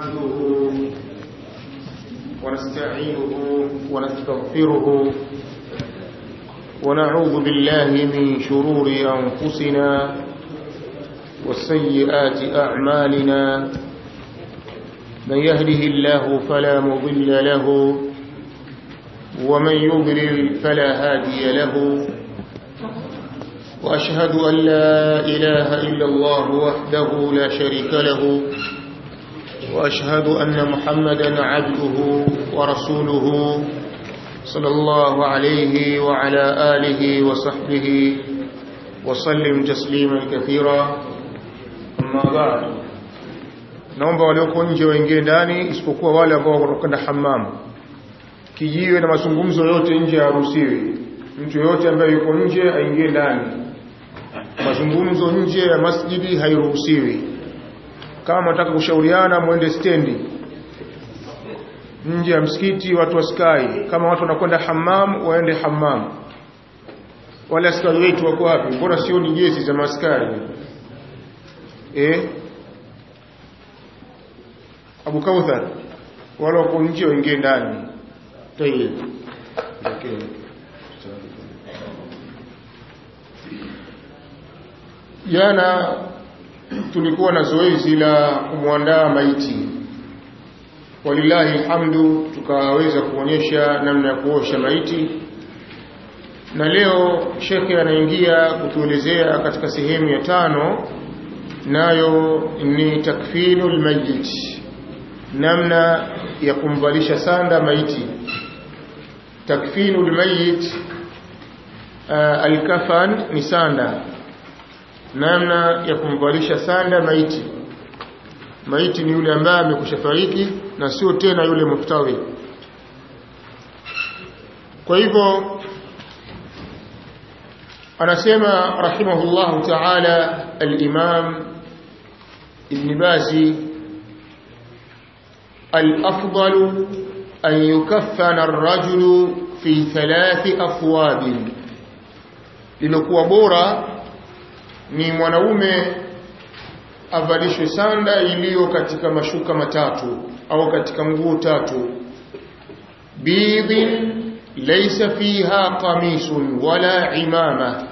نحمده ونستعينه ونستغفره ونعوذ بالله من شرور أنفسنا وسيئات أعمالنا من يهده الله فلا مضل له ومن يضلل فلا هادي له وأشهد أن لا إله إلا الله وحده لا شريك له وأشهد أن محمدا عبده ورسوله صلى الله عليه وعلى آله وصحبه وسلم تسليما كثيرا أما بعد naomba walioko nje waingie ndani isipokuwa wale ambao wanakwenda hammam kijiwe na mazungumzo yote nje haruhusiwi mtu yoyote ambaye yuko nje aingie ndani mazungumzo nje ya masjidi hairuhusiwi kama nataka kushauriana mwende stendi nje ya msikiti watu waskai kama watu wanakwenda hammam waende hammam wale askari wetu wako wapi mbona sioni jezi za maskari eh Abu Kauthar wale wako nje waingie ndani tayeb okay. jana tulikuwa na zoezi la kumwandaa maiti walillahi alhamdu tukaweza kuonyesha namna ya kuosha maiti na leo shekhe anaingia kutuelezea katika sehemu ya tano nayo ni takfinu lmayit namna ya kumvalisha sanda maiti takfinu lmayit uh, alkafan ni sanda namna ya kumvalisha sanda maiti maiti ni yule ambaye amekusha fariki na sio tena yule muftawi kwa hivyo anasema rahimahullahu ta'ala al-imam ibn bazi al-afdalu an yukaffana ar-rajulu fi thalathi athwab lilokuwa bora ni mwanaume avalishwe sanda iliyo katika mashuka matatu au katika nguo tatu bidhin laysa fiha qamisun wala imama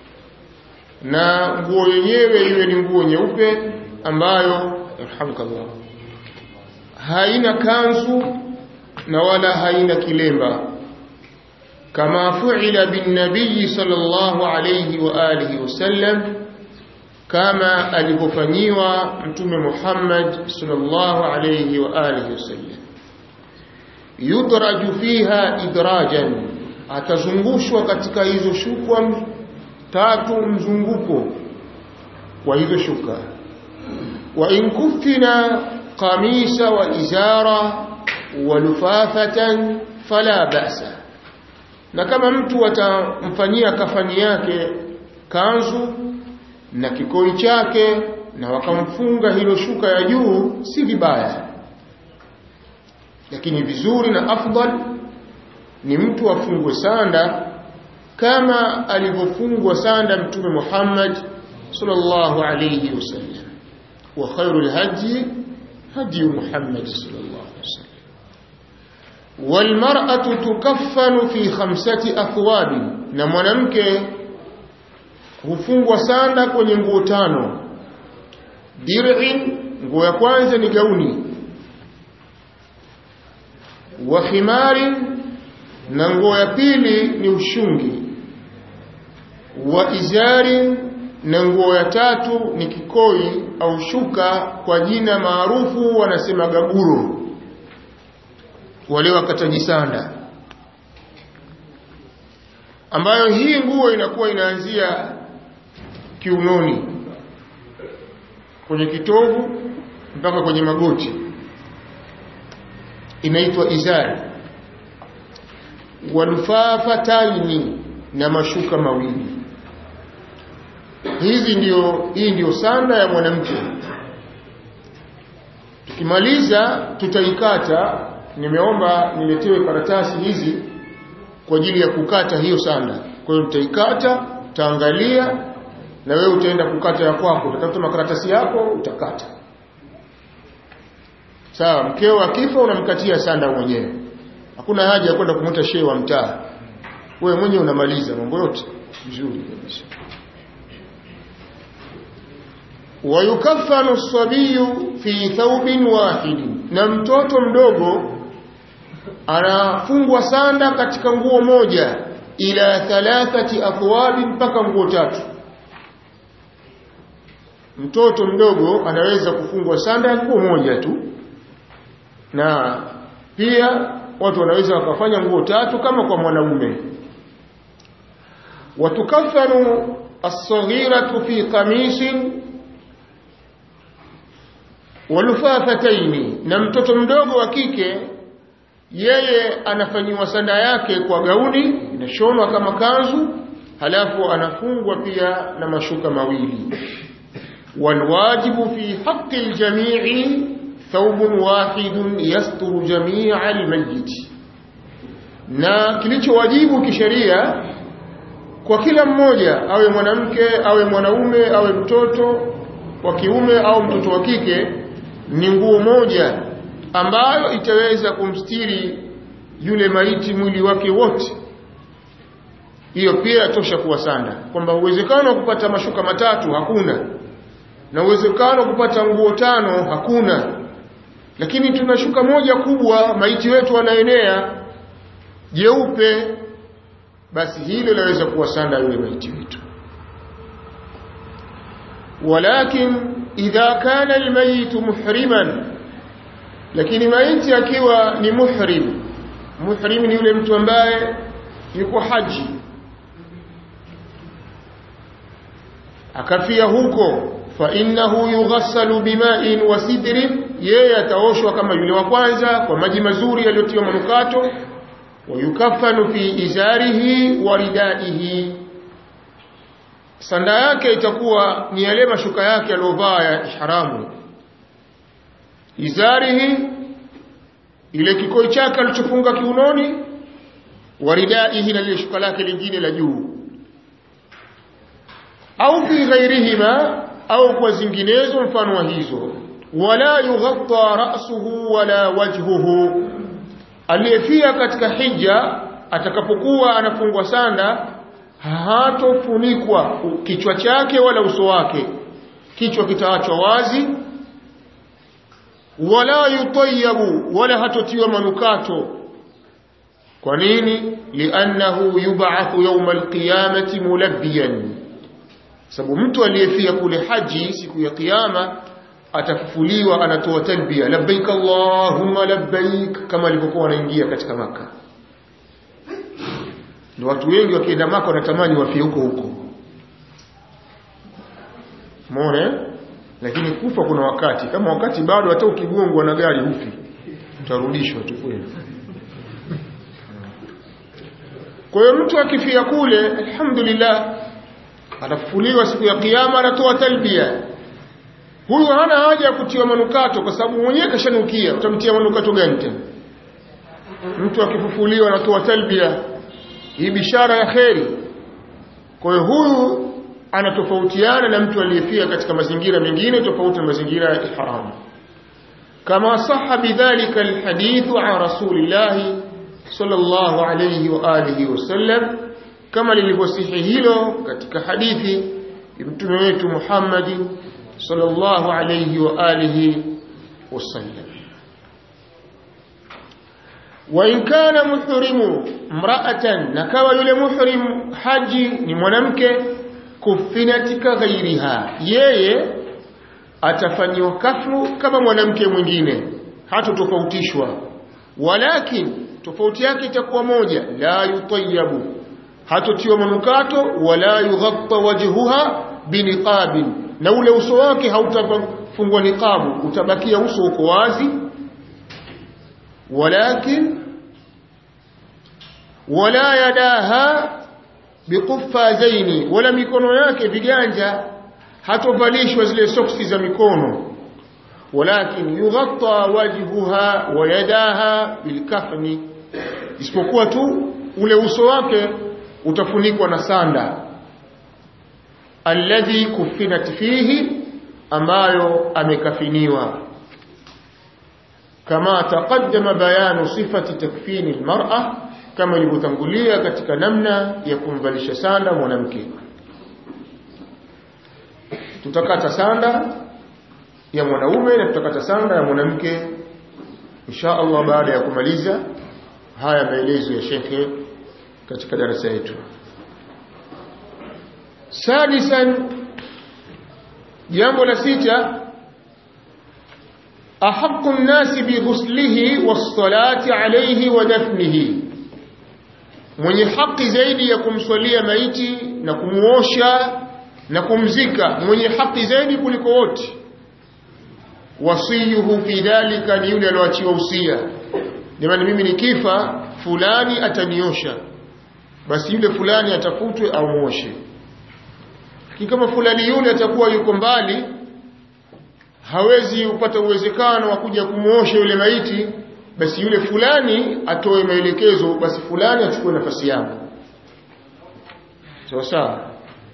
na nguo yenyewe iwe ni nguo nyeupe ambayo alhamdulillah haina kanzu na wala haina kilemba kama fu'ila bin nabiy sallallahu alayhi wa alihi wasallam kama alivyofanyiwa mtume Muhammad sallallahu alayhi wa alihi wasallam yudraju fiha idrajan atazungushwa katika hizo shukwa tatu mzunguko wa hizo shuka wa in kufina qamisa wa izara wa lufafatan fala ba'sa na kama mtu atamfanyia kafani yake kanzu na kikoi chake na wakamfunga hilo shuka ya juu si vibaya lakini vizuri na afdal ni mtu afungwe sanda kama alivyofungwa sanda mtume Muhammad sallallahu alayhi wasallam wa khairul hadi hadi Muhammad sallallahu alayhi wasallam والمرأة تكفن في خمسة أثواب na mwanamke hufungwa sanda kwenye nguo tano dir'in nguo ya kwanza ni gauni wa khimarin na nguo ya pili ni ushungi wa izarin na nguo ya tatu ni kikoi au shuka kwa jina maarufu wanasema gaburo wale wakataji sanda ambayo hii nguo inakuwa inaanzia kiunoni kwenye kitovu mpaka kwenye magoti inaitwa izari walfafatani na mashuka mawili hizi ndio hii ndio sanda ya mwanamke tukimaliza tutaikata nimeomba niletewe karatasi hizi kwa ajili ya kukata hiyo sanda kwa hiyo tutaikata taangalia na wewe utaenda kukata ya kwako utatafuta makaratasi yako utakata sawa mkeo akifa unamkatia sanda mwenyewe hakuna haja ya kwenda kumuta shehe wa mtaa wewe mwenyewe unamaliza mambo yote vizuri kabisa wayukaffanu sabiyu fi thawbin wahidin na mtoto mdogo anafungwa sanda katika nguo moja ila thalathati athwabi mpaka nguo tatu mtoto mdogo anaweza kufungwa sanda ya nguo moja tu na pia watu wanaweza wakafanya nguo tatu kama kwa mwanaume watukafanu as-saghiratu fi qamisin walufafataini na mtoto mdogo wa kike yeye anafanyiwa sanda yake kwa gauni inashonwa kama kanzu halafu anafungwa pia na mashuka mawili walwajibu fi haqqi aljami'i thawbun wahidun yasturu jami'a almayyit na kilichowajibu kisheria kwa kila mmoja awe mwanamke awe mwanaume awe mtoto wa kiume au mtoto wa kike ni nguo moja ambayo itaweza kumstiri yule maiti mwili wake wote hiyo pia yatosha kuwa sanda kwamba uwezekano wa kupata mashuka matatu hakuna na uwezekano wa kupata nguo tano hakuna lakini tuna shuka moja kubwa maiti wetu anaenea jeupe basi hilo laweza kuwa sanda yule maiti wetu walakin idha kana almayit muhriman lakini maiti akiwa ni muhrim muhrim ni yule mtu ambaye yuko haji akafia huko fa innahu yughassalu bima'in wa sidrin yeye ataoshwa kama yule wa kwanza kwa maji mazuri yaliyotiwa manukato wa yukaffanu fi izarihi wa ridaihi sanda yake itakuwa ni yale mashuka yake aliyovaa ya ihramu izarihi ile kikoi chake alichofunga kiunoni waridaihi na lile shuka lake lingine la juu au fi ghairihima au kwa zinginezo mfano wa hizo wala yughatta ra'suhu wala wajhuhu aliyefia katika hija atakapokuwa anafungwa sanda hatofunikwa kichwa chake wala uso wake kichwa kitaachwa wazi wala yutayabu wala hatotiwa manukato kwa nini liannahu yub'athu yawm alqiyamati mulabbiyan sababu mtu aliyefia kule haji siku ya kiyama atafufuliwa anatoa talbia labbaik allahumma labbaik kama alivyokuwa anaingia katika maka ndio watu wengi wakienda maka wanatamani wafie huko huko muone lakini kufa kuna wakati kama wakati bado hata ukigongwa na gari hufi utarudishwa tu kweli kwa hiyo mtu akifia kule alhamdulillah atafufuliwa siku ya kiyama anatoa talbia huyu hana haja ya kutiwa manukato kwa sababu mwenyewe kashanukia utamtia manukato gani tena mtu akifufuliwa anatoa talbia hii bishara ya kheri kwa hiyo huyu anatofautiana na mtu aliyefia katika mazingira mengine tofauti na mazingira ya ihram kama saha bidhalika alhadithu an rasulillahi sallallahu alayhi wa alihi wasallam kama lilivyosihi hilo katika hadithi ya mtume wetu Muhammad sallallahu alayhi wa alihi wasallam wa in kana muhrimu mra'atan na kawa yule muhrim haji ni mwanamke kufinatika ghairiha yeye atafanyiwa kafru kama mwanamke mwingine hatotofautishwa walakin tofauti yake itakuwa moja la yutayabu hatotiwa manukato wala yughatta wajhuha biniqabin na ule uso wake hautafungwa niqabu utabakia uso uko wazi walakin wala yadaha biquffazaini wala mikono yake viganja hatovalishwa zile soksi za mikono walakin yughatta wajhuha wa yadaha bilkafni isipokuwa tu ule uso wake utafunikwa na sanda alladhi kufinat fihi ambayo amekafiniwa kama taqaddama bayanu sifati takfini almar'a kama ilivyotangulia katika namna ya kumvalisha sanda mwanamke tutakata sanda ya mwanaume na tutakata sanda ya mwanamke insha Allah baada ya kumaliza haya maelezo ya shekhe katika darasa yetu sadisan jambo la sita أحق الناس بغسله والصلاة عليه ودفنه mwenye haki zaidi ya kumswalia maiti na kumuosha na kumzika mwenye haki zaidi kuliko wote wasiyuhu fi dhalika ni yule alioachiwa usia jamani mimi nikifa fulani ataniosha basi yule fulani atafutwe au muoshe kama fulani yule atakuwa yuko mbali hawezi kupata uwezekano wa kuja kumuosha yule maiti basi yule fulani atoe maelekezo basi fulani achukue nafasi yangu sawa sawa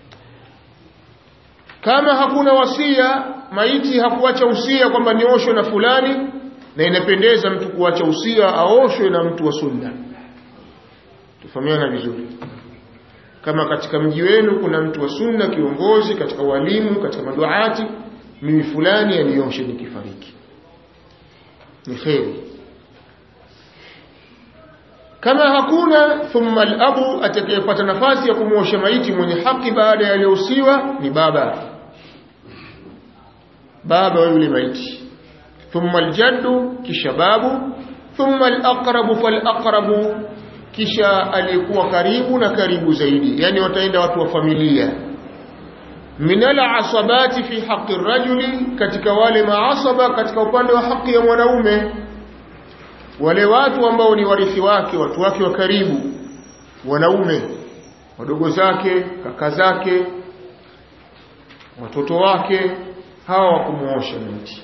kama hakuna wasia maiti hakuacha usia kwamba nioshwe na fulani na inapendeza mtu kuacha usia aoshwe na mtu wa sunna tufahamiana vizuri kama katika mji wenu kuna mtu wa sunna kiongozi katika walimu katika maduati mimi fulani anioshe nikifariki ni kheri kama hakuna thumma al-abu atakayepata nafasi ya kumwosha maiti mwenye haki baada ya aliyohusiwa ni baba baba wa yule maiti thumma al-jaddu kisha babu thumma al-aqrabu fal-aqrabu kisha aliyekuwa karibu na karibu zaidi yani wataenda watu wa familia minala asabati fi haqi rajuli katika wale maasaba katika upande wa haki ya mwanaume wale watu ambao ni warithi wake watu wake wa karibu wanaume wadogo zake kaka zake watoto wake hawa wakumuosha miti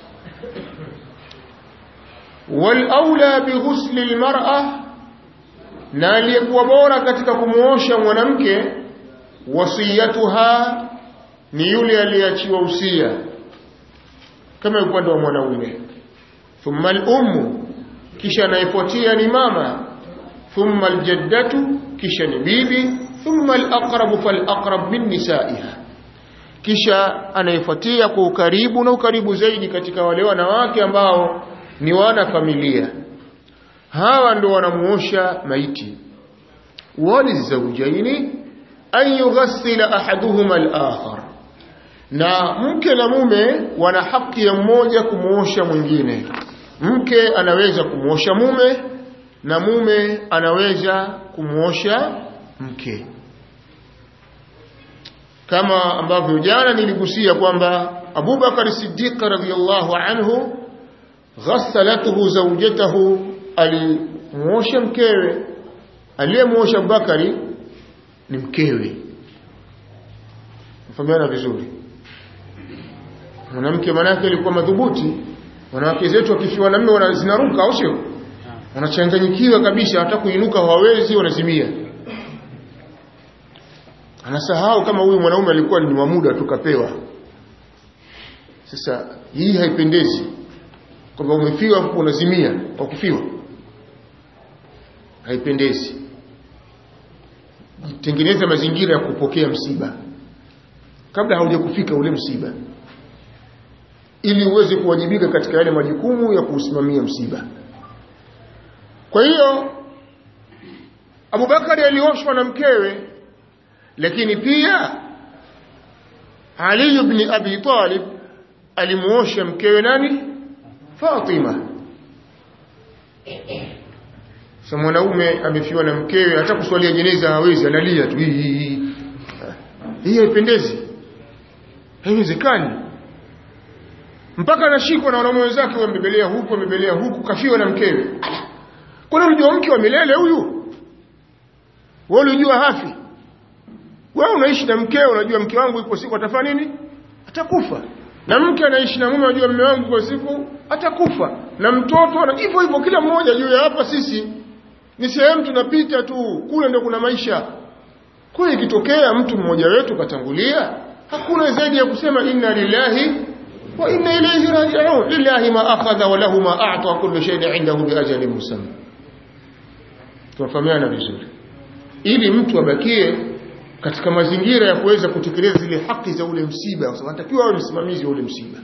wal aula bi ghusli al mar'a na aliyekuwa bora katika kumuosha mwanamke wasiyatuha ni yule aliyeachiwa usia kama upande wa mwanaume thumma al-ummu kisha anayefuatia ni mama thumma al-jaddatu kisha ni bibi thumma al-aqrabu fal-aqrab min nisaiha kisha anayefuatia kwa ukaribu na ukaribu zaidi katika wale wanawake ambao ni wana familia hawa ndio wanamuosha maiti walizaujaini an yughassila ahaduhuma al-akhar na mke na mume wana haki ya mmoja kumuosha mwingine mke anaweza kumuosha mume na mume anaweza kumuosha mke kama ambavyo jana niligusia kwamba Abubakar Siddiq radhiyallahu anhu ghassalatuhu zawjatahu alimuosha mkewe aliyemuosha Abubakari ni mkewe mfahamiana vizuri mwanamke manake alikuwa madhubuti wanawake zetu wakifiwa na mume zinaruka au sio wanachanganyikiwa kabisa hata kuinuka hawawezi wanazimia anasahau kama huyu mwanaume alikuwa ni wa muda tukapewa sasa hii haipendezi kwamba umefiwa hapo unazimia kwa kufiwa haipendezi tengeneza mazingira ya kupokea msiba kabla haujakufika ule msiba ili uweze kuwajibika katika yale majukumu ya kuusimamia msiba kwa hiyo Abubakari alioshwa na mkewe lakini pia Ali ibn Abi Talib alimuosha mkewe nani Fatima sasa mwanaume amefiwa na mkewe hata kuswalia jeneza hawezi analia tu hii hii haipendezi haiwezekani mpaka anashikwa na wanaume wenzake wambebelea huku wambebelea huku kafiwa na mkewe kuna mjua mke wa milele huyu wewe unajua hafi wewe unaishi na mkeo unajua mke wangu ipo siku atafanya nini atakufa na mke anaishi na mume unajua mume wangu kwa siku atakufa na mtoto na hivyo hivyo kila mmoja juu ya hapa sisi ni sehemu tunapita tu kule ndio kuna maisha kwa ikitokea mtu mmoja wetu katangulia hakuna zaidi ya kusema inna lillahi wa inna ilayhi raji'un lillahi ma akhadha wa lahu ma a'ta kullu shay'in 'indahu bi ajalin musamma tunafahamiana vizuri ili mtu abakie katika mazingira ya kuweza kutekeleza zile haki za ule msiba kwa sababu anatakiwa awe msimamizi wa ule msiba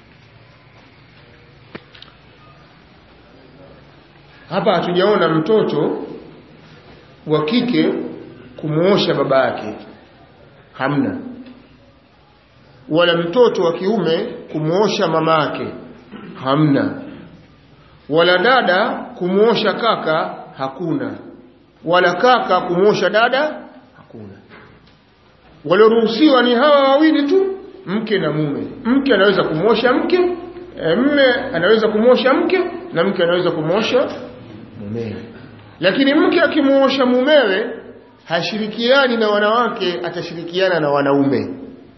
hapa hatujaona mtoto wa kike kumuosha baba yake hamna wala mtoto wa kiume kumuosha mama yake hamna wala dada kumuosha kaka hakuna wala kaka kumuosha dada hakuna walioruhusiwa ni hawa wawili tu mke na mume mke anaweza kumwosha mke e, mme anaweza kumwosha mke na mke anaweza kumwosha mumewe lakini mke akimwosha mumewe hashirikiani na wanawake atashirikiana na wanaume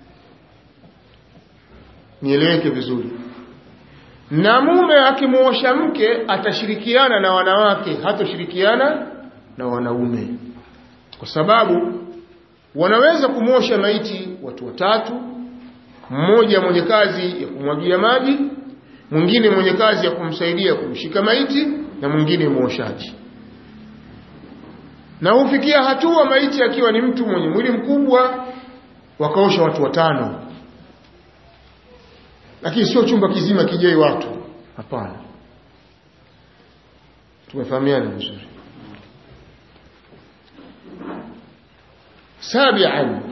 nieleweke vizuri na mume akimwosha mke atashirikiana na wanawake hatoshirikiana na wanaume kwa sababu wanaweza kumwosha maiti watu watatu mmoja mwenye kazi ya kumwagia maji mwingine mwenye kazi ya kumsaidia kumshika maiti na mwingine mwoshaji na hufikia hatua maiti akiwa ni mtu mwenye mwili mkubwa wakaosha watu watano lakini sio chumba kizima kijai watu hapana tumefahamiana vizuri sabian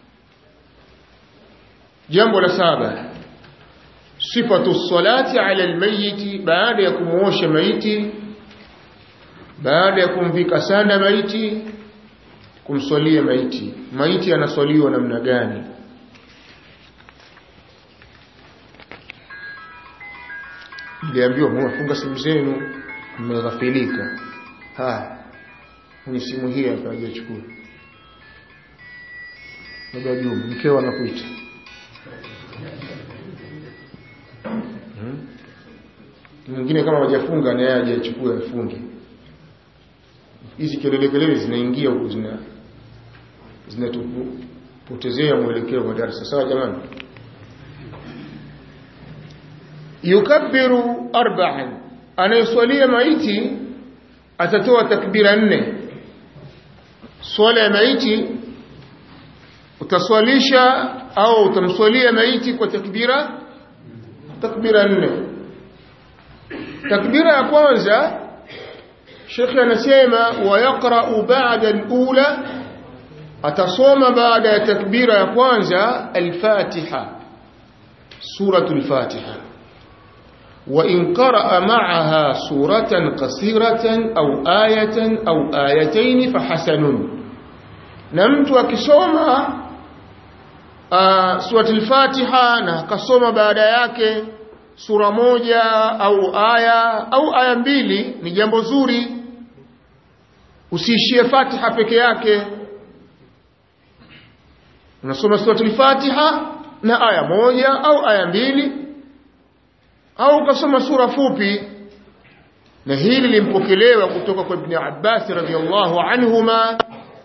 jambo la saba sifatu salati ala almayiti baada ya kumuosha maiti baada ya kumvika sanda maiti kumswalia maiti maiti anaswaliwa namna gani niliambiwa mwafunga simu zenu mmeghafilika haya ni simu hii hapa hajachukua baba Juma mkeo anakuita hmm? mwingine kama hajafunga na yeye hajachukua afunge hizi kelele kelele zinaingia huku zina zinatupotezea mwelekeo wa darasa sawa jamani yukabbiru arba'an anayeswalia maiti atatoa takbira nne swala ya maiti utaswalisha au utamswalia maiti kwa takbira takbira nne takbira ya kwanza shekhi anasema wayaqra'u ba'da al-ula atasoma baada ya takbira ya kwanza al-fatiha suratul fatiha وإن قرأ معها سورة قصيرة أو آية أو آيتين فحسن نمت وكسوما آه سورة الفاتحة نكسوما بعد yake sura moja au aya au aya mbili ni jambo zuri usiishie Fatiha peke yake unasoma suratul Fatiha na aya moja au aya mbili au ukasoma sura fupi na hili limpokelewa kutoka kwa Ibn Abbas radhiyallahu anhuma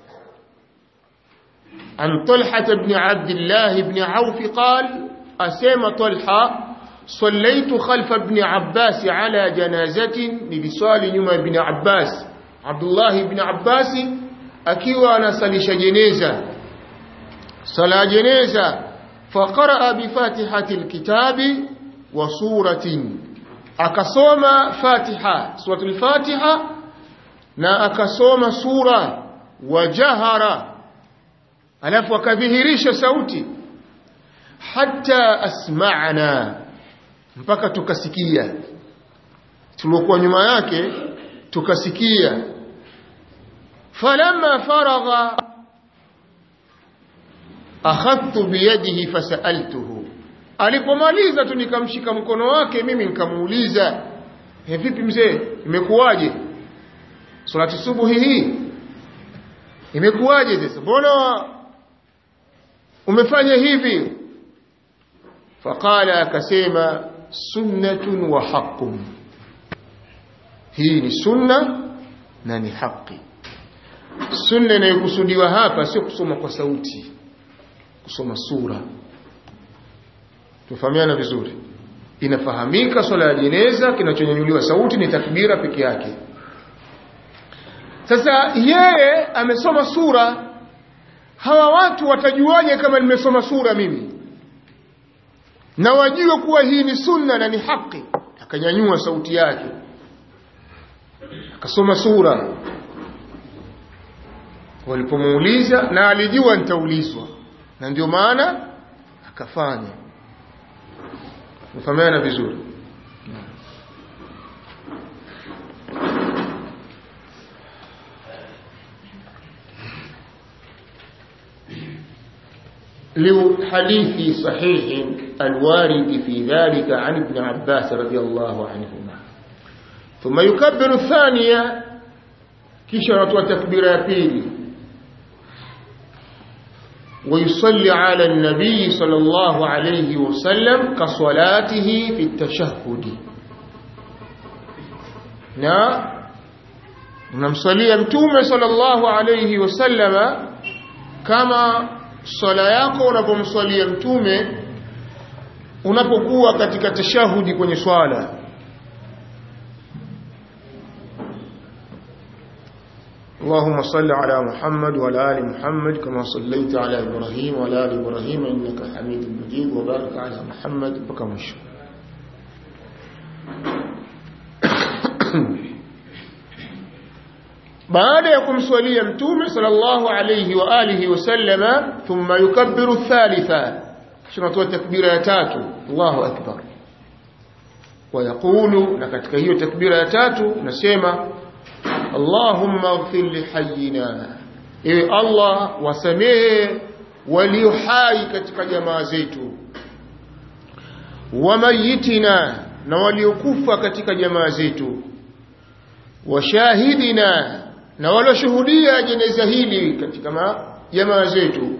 عن طلحة بن عبد الله بن عوف قال أسيم طلحة صليت خلف ابن عباس على جنازة لبصال يوم ابن عباس عبد الله بن عباس أكيوا أنا صليش جنازة صلاة جنازة فقرأ بفاتحة الكتاب وسورة أكصوم فاتحة سورة الفاتحة na akasoma sura wajahara alafu akadhihirisha sauti hata asma'na mpaka tukasikia tuliokuwa nyuma yake tukasikia falamma faragha akhadtu biyadihi fasaltuhu alipomaliza tu nikamshika mkono wake mimi nikamuuliza vipi mzee imekuwaje salati subuhi hii imekuwaje sasa mbona umefanya hivi faqala akasema sunnatun wa haqqun hii ni sunna na ni haki sunna inayokusudiwa hapa sio kusoma kwa sauti kusoma sura tufahamiana vizuri inafahamika swala ya jeneza kinachonyanyuliwa sauti ni takbira peke yake sasa yeye amesoma sura hawa watu watajuaje kama nimesoma sura mimi na wajue kuwa hii ni sunna na ni haki akanyanyua sauti yake akasoma sura walipomuuliza na alijua nitaulizwa na ndio maana akafanya mfahamiana vizuri لحديث صحيح الوارد في ذلك عن ابن عباس رضي الله عنهما ثم يكبر الثانية كشرة وتكبير يبيل ويصلي على النبي صلى الله عليه وسلم كصلاته في التشهد na unamsalia mtume sallallahu alayhi wasallama kama swala yako unapomswalia mtume unapokuwa katika tashahudi kwenye swala اللهم صل على محمد وعلى ال محمد كما صليت على ابراهيم وعلى ال ابراهيم انك حميد مجيد وبارك على محمد بكمش baada ya kumswalia mtume sallallahu alayhi wa alihi wasallama thumma yukabbiru thalitha tunatoa takbira ya tatu Allahu akbar wayaqulu na katika hiyo takbira ya tatu nasema Allahumma ighfir li hayyina ewe Allah wasamehe walio hai katika jamaa zetu wa mayitina na waliokufa katika jamaa zetu wa shahidina na walioshuhudia jeneza hili katika jamaa zetu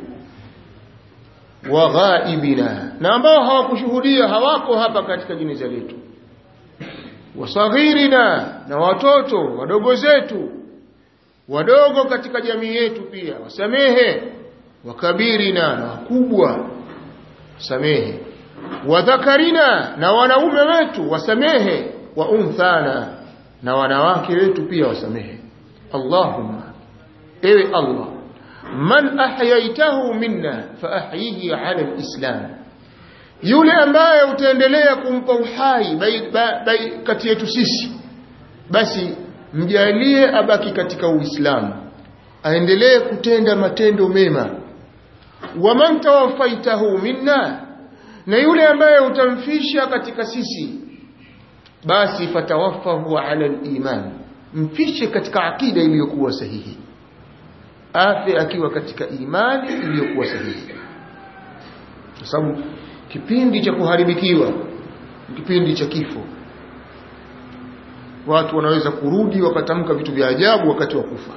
wa ghaibina na ambao hawakushuhudia hawako hapa katika jeneza letu wasaghirina na watoto wadogo zetu wadogo katika jamii yetu pia wasamehe wakabirina na wakubwa samehe wadhakarina na wanaume wetu wasamehe wa unthana na wanawake wetu pia wasamehe Allahumma ewe Allah man ahyaitahu minna fa ahyihi ala alislam yule ambaye utaendelea kumpa uhai kati yetu sisi basi mjalie abaki katika uislamu aendelee kutenda matendo mema wa man tawaffaitahu minna na yule ambaye utamfisha katika sisi basi fatawaffahu ala aliman mfishe katika akida iliyokuwa sahihi afe akiwa katika imani iliyokuwa sahihi kwa sababu kipindi cha kuharibikiwa kipindi cha kifo watu wanaweza kurudi wakatamka vitu vya ajabu wakati wa kufa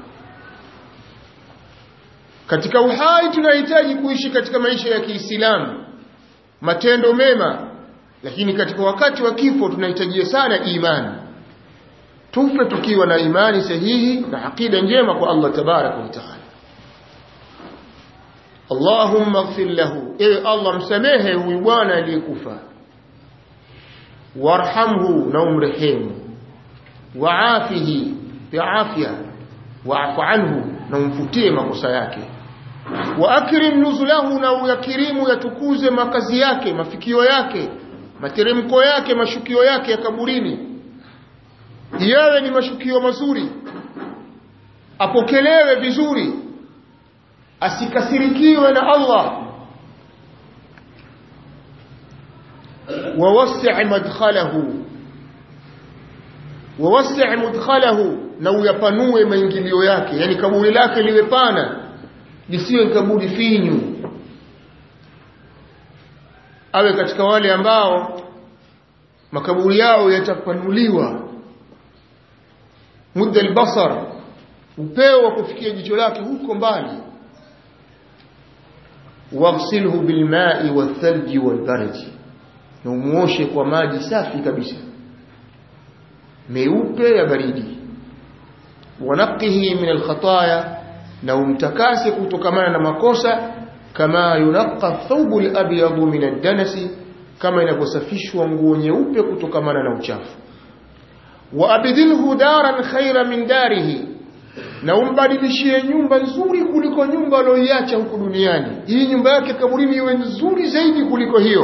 katika uhai tunahitaji kuishi katika maisha ya Kiislamu matendo mema lakini katika wakati wa kifo tunahitajia sana imani tufe tukiwa na imani sahihi na akida njema kwa Allah tabaraka wa taala Allahumma ighfir lahu ewe Allah msamehe huyu bwana aliyekufa warhamhu na umrehemu waafihi biafya waafu anhu na umfutie makosa yake wa akrim nuzulahu na uyakirimu yatukuze makazi yake mafikio yake materemko yake mashukio yake ya kaburini yawe ni mashukio mazuri apokelewe vizuri asikasirikiwe na Allah wawasi' madkhalahu wawasi' mudkhalahu na uyapanue maingilio yake yani kaburi lake liwe pana lisiwe kaburi finyu awe katika wale ambao makaburi yao yatapanuliwa mudda albasar upeo wa kufikia jicho lake huko mbali waghsilhu bilma'i wathalji walbardi na umuoshe kwa maji safi kabisa meupe ya baridi wanaqihi min alkhataya na umtakase kutokamana na makosa kama yunaqqa thawbu alabyadu min ad-danasi kama inavyosafishwa nguo nyeupe kutokamana na uchafu wa abdilhu daran khaira min darihi na umbadilishie nyumba nzuri kuliko nyumba aliyoiacha huku duniani hii nyumba yake kaburini iwe nzuri zaidi kuliko hiyo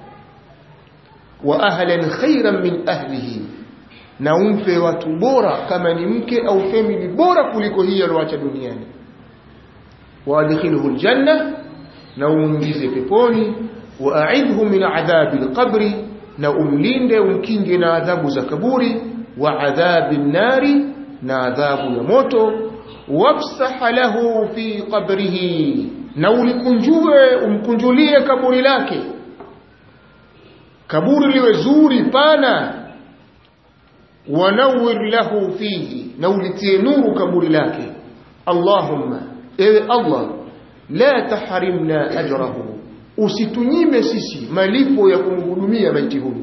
wa ahlan khairan min ahlihi na umpe watu bora kama ni mke au family bora kuliko hii aliyoacha duniani wa adkhilhu aljanna na umuingize peponi wa a'idhu min adhabi alqabri na umlinde umkinge na adhabu za kaburi wa adhabi nari na adhabu ya moto wafsah lahu fi qabrihi na ulikunjue umkunjulie kaburi lake kaburi liwe zuri pana wanawir lahu fihi na ulitie nuru kaburi lake allahumma ewe allah la tahrimna ajrahu usitunyime sisi malipo ya kumhudumia maiti huyu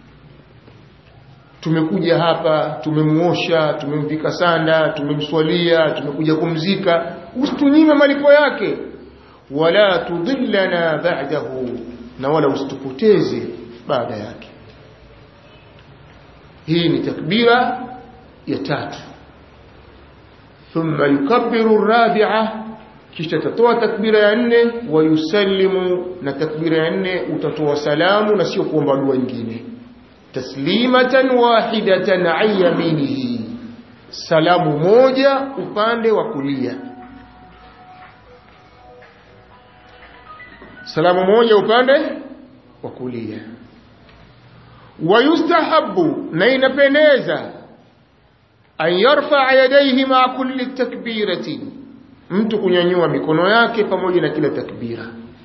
tumekuja hapa tumemuosha tumemvika sanda tumemswalia tumekuja kumzika usitunyime malipo yake wala tudillana ba'dahu na wala usitupoteze baada yake hii ni takbira ya tatu thumma yukabbiru rabi'a kisha tatoa takbira ya nne wa yusallimu na takbira ya nne utatoa salamu na sio kuomba dua nyingine taslimatan wahidatan an yaminihi salamu moja upande wa kulia salamu moja upande wa kulia wayustahabu na inapendeza an yarfa yadayhi ma kulli takbiratin mtu kunyanyua mikono yake pamoja na kila takbira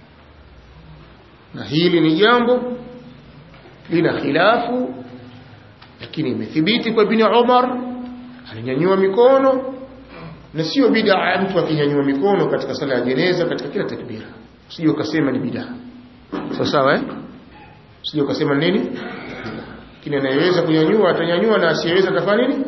na hili ni jambo lina khilafu lakini imethibiti kwa ibn Umar alinyanyua mikono na sio bid'a mtu akinyanyua mikono katika sala ya jeneza katika kila takbira usije ukasema ni bid'a sawa sawa eh usije ukasema nini lakini anayeweza kunyanyua atanyanyua na asiyeweza atafanya nini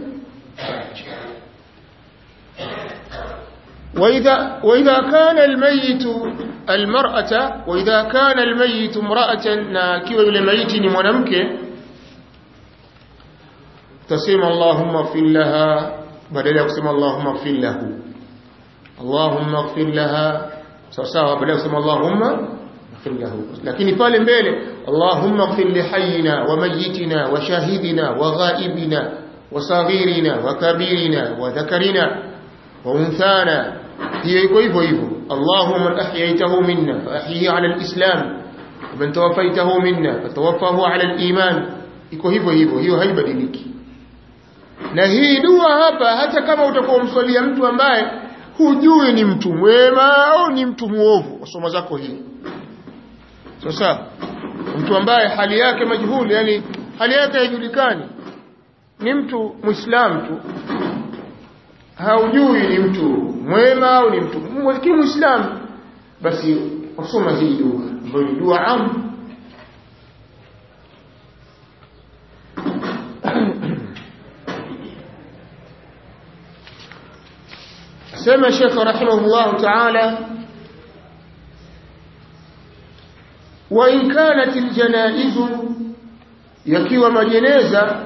وإذا, وإذا كان الميت المرأة وإذا كان الميت امرأة ناكيو الميت منمك تسمى اللهم اغفر لها بدل يقسم اللهم اغفر له اللهم اغفر لها sawa badala kusema Allahumma ighfir lahu lakini pale mbele Allahumma ighfir li hayyina wa mayyitina wa shahidina wa ghaibina wa saghirina wa kabirina wa dhakarina wa unthana hiyo iko hivyo hivyo Allahumma man ahyaytahu minna fa ahyihi ala al-islam wa man tawaffaytahu minna fatawaffahu ala al-iman iko hivyo hivyo hiyo haibadiliki na hii dua hapa hata kama utakuwa umswalia mtu ambaye hujui ni mtu mwema au ni mtu muovu wasoma zako hii sasa mtu ambaye hali yake majhuli yani hali yake haijulikani ni mtu muislam tu haujui ni mtu mwema au ni mtu lakini muislam basi wasoma hii dua ambayo ni dua am سمى الشيخ رحمه الله تعالى وإن كانت الجنائز يكيو مجنيزة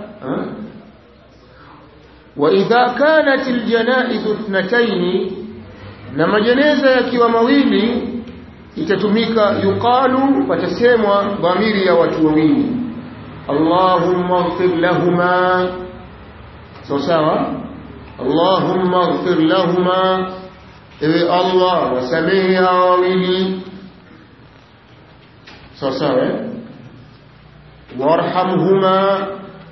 وإذا كانت الجنائز اثنتين نما جنيزة يكيو مويلي itatumika yuqalu patasemwa dhamiri ya watu wawili Allahumma ighfir lahumā sawa sawa اللهم اغفر لهما ewe Allah wasamehe hawa wawili sawa sawa warhamhuma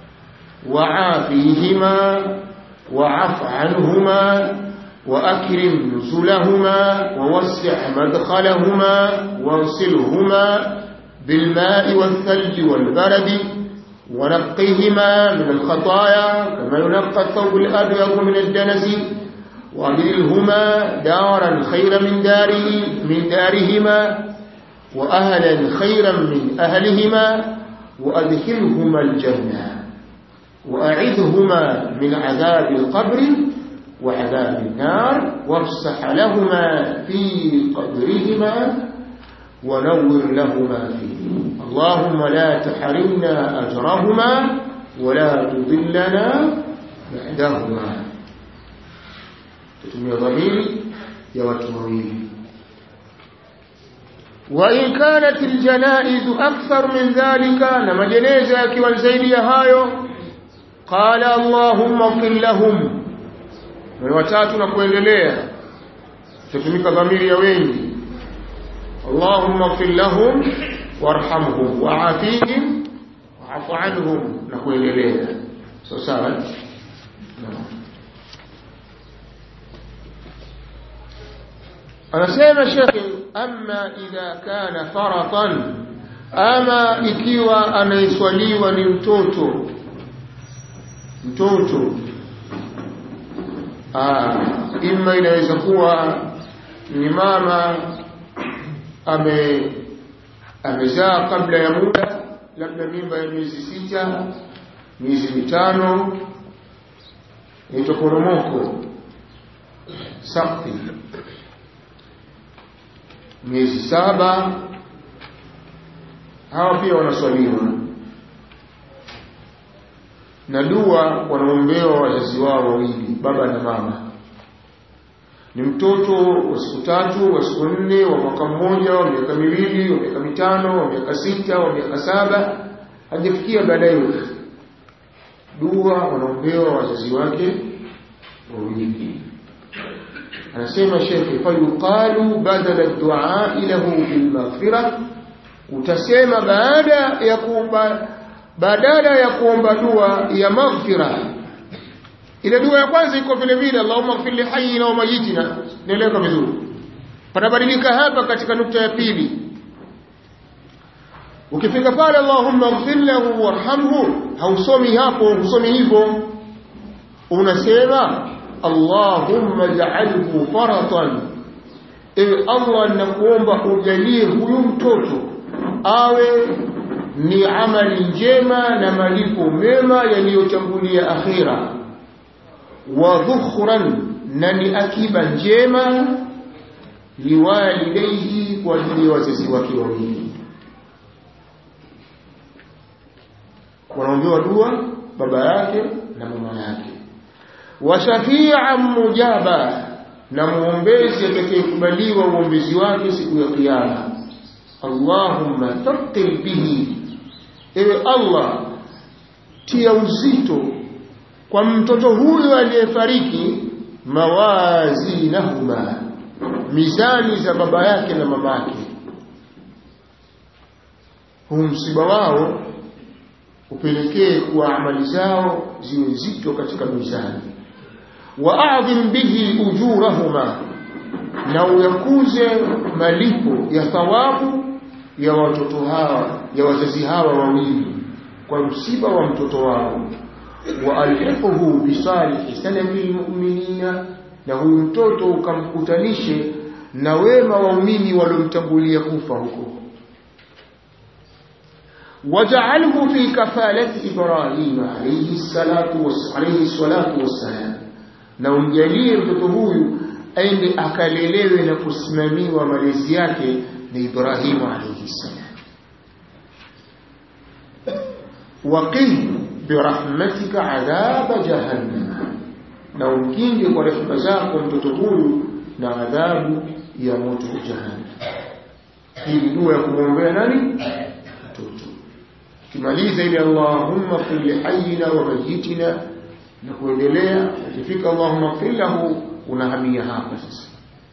وعافيهما وعف عنهما وأكرم نزلهما ووسع مدخلهما واغسلهما بالماء والثلج والبرد ونقهما من الخطايا كما ينقى الثوب الأبيض من الدنس وأبدلهما دارا خيرا من داره من دارهما وأهلا خيرا من أهلهما وأدخلهما الجنة وأعذهما من عذاب القبر وعذاب النار وافسح لهما في قبرهما ونور لهما فيه اللهم لا تحرمنا أجرهما ولا تضلنا بعدهما تتمي ضمير يا وتمويل وإن كانت الجنائز أكثر من ذلك لما جنازة كيوان زيدي هايو قال اللهم اغفر لهم من watatu na kuendelea tutumika dhamiri ya wengi اللهم اغفر لهم وارحمهم وعافيهم وعف عنهم na kuendelea so sawa anasema shekhi amma idha kana faratan ama ikiwa anaiswaliwa ni mtoto mtoto ah imma inaweza kuwa ni mama ame amezaa kabla ya muda labda mimba ya miezi sita miezi mitano inaitwa poromoko sakti miezi saba hawa pia wanaswaliwa na dua wanaombewa wazazi wao wawili baba na mama ni mtoto wa siku tatu wa siku nne wa mwaka mmoja wa miaka miwili wa miaka mitano wa miaka sita wa miaka saba hajafikia baadaye dua wanaombewa wazazi wake wawili anasema shekhe fayuqalu badala dua lahu bilmaghfira utasema baada ya kuomba badala ya kuomba dua ya maghfira ile dua ya kwanza iko vile vile Allahumma ighfir li hayyina wa mayyitina nieleweka vizuri panabadilika hapa katika nukta ya pili ukifika pale Allahumma ighfir lahu warhamhu hausomi hapo husomi hivyo unasema Allahumma ja'alhu faratan ewe Allah nakuomba ujalie huyu mtoto awe ni amali njema na malipo mema yaliyotangulia akhira wa dhukhran na ni akiba njema liwalidayhi kwa ajili ya wazazi wake wawili wanaombewa dua baba yake na mama yake wa shafi'an mujaba na muombezi atakayekubaliwa uombezi wake siku ya kiyama Allahumma thaqil bihi ewe Allah tia uzito kwa mtoto huyo aliyefariki mawazinahuma mizani za baba yake na mama yake huu msiba wao upelekee kuwa amali zao ziwe nzito katika mizani waadhim bihi ujurahuma na uyakuze malipo ya thawabu ya watoto hawa ya wazazi hawa wawili kwa msiba wa mtoto wao waalhiquhu bisalihi salafi lmuminina na huyu mtoto ukamkutanishe na wema waumini waliomtangulia kufa huko wajaalhu fi kafalati ibrahima alayhi salatu alayhi salatu wassalam na umjalie mtoto huyu aende akalelewe na kusimamiwa malezi yake na Ibrahimu alayhi salam waqih birahmatika adhaba jahannam na umkinge kwa rehema zako mtoto huyu na adhabu ya moto jahannam hii ni dua ya kumwombea nani mtoto kimaliza ile Allahumma fil li hayyina wa mayyitina na kuendelea ukifika Allahumma fil lahu unahamia hapa sasa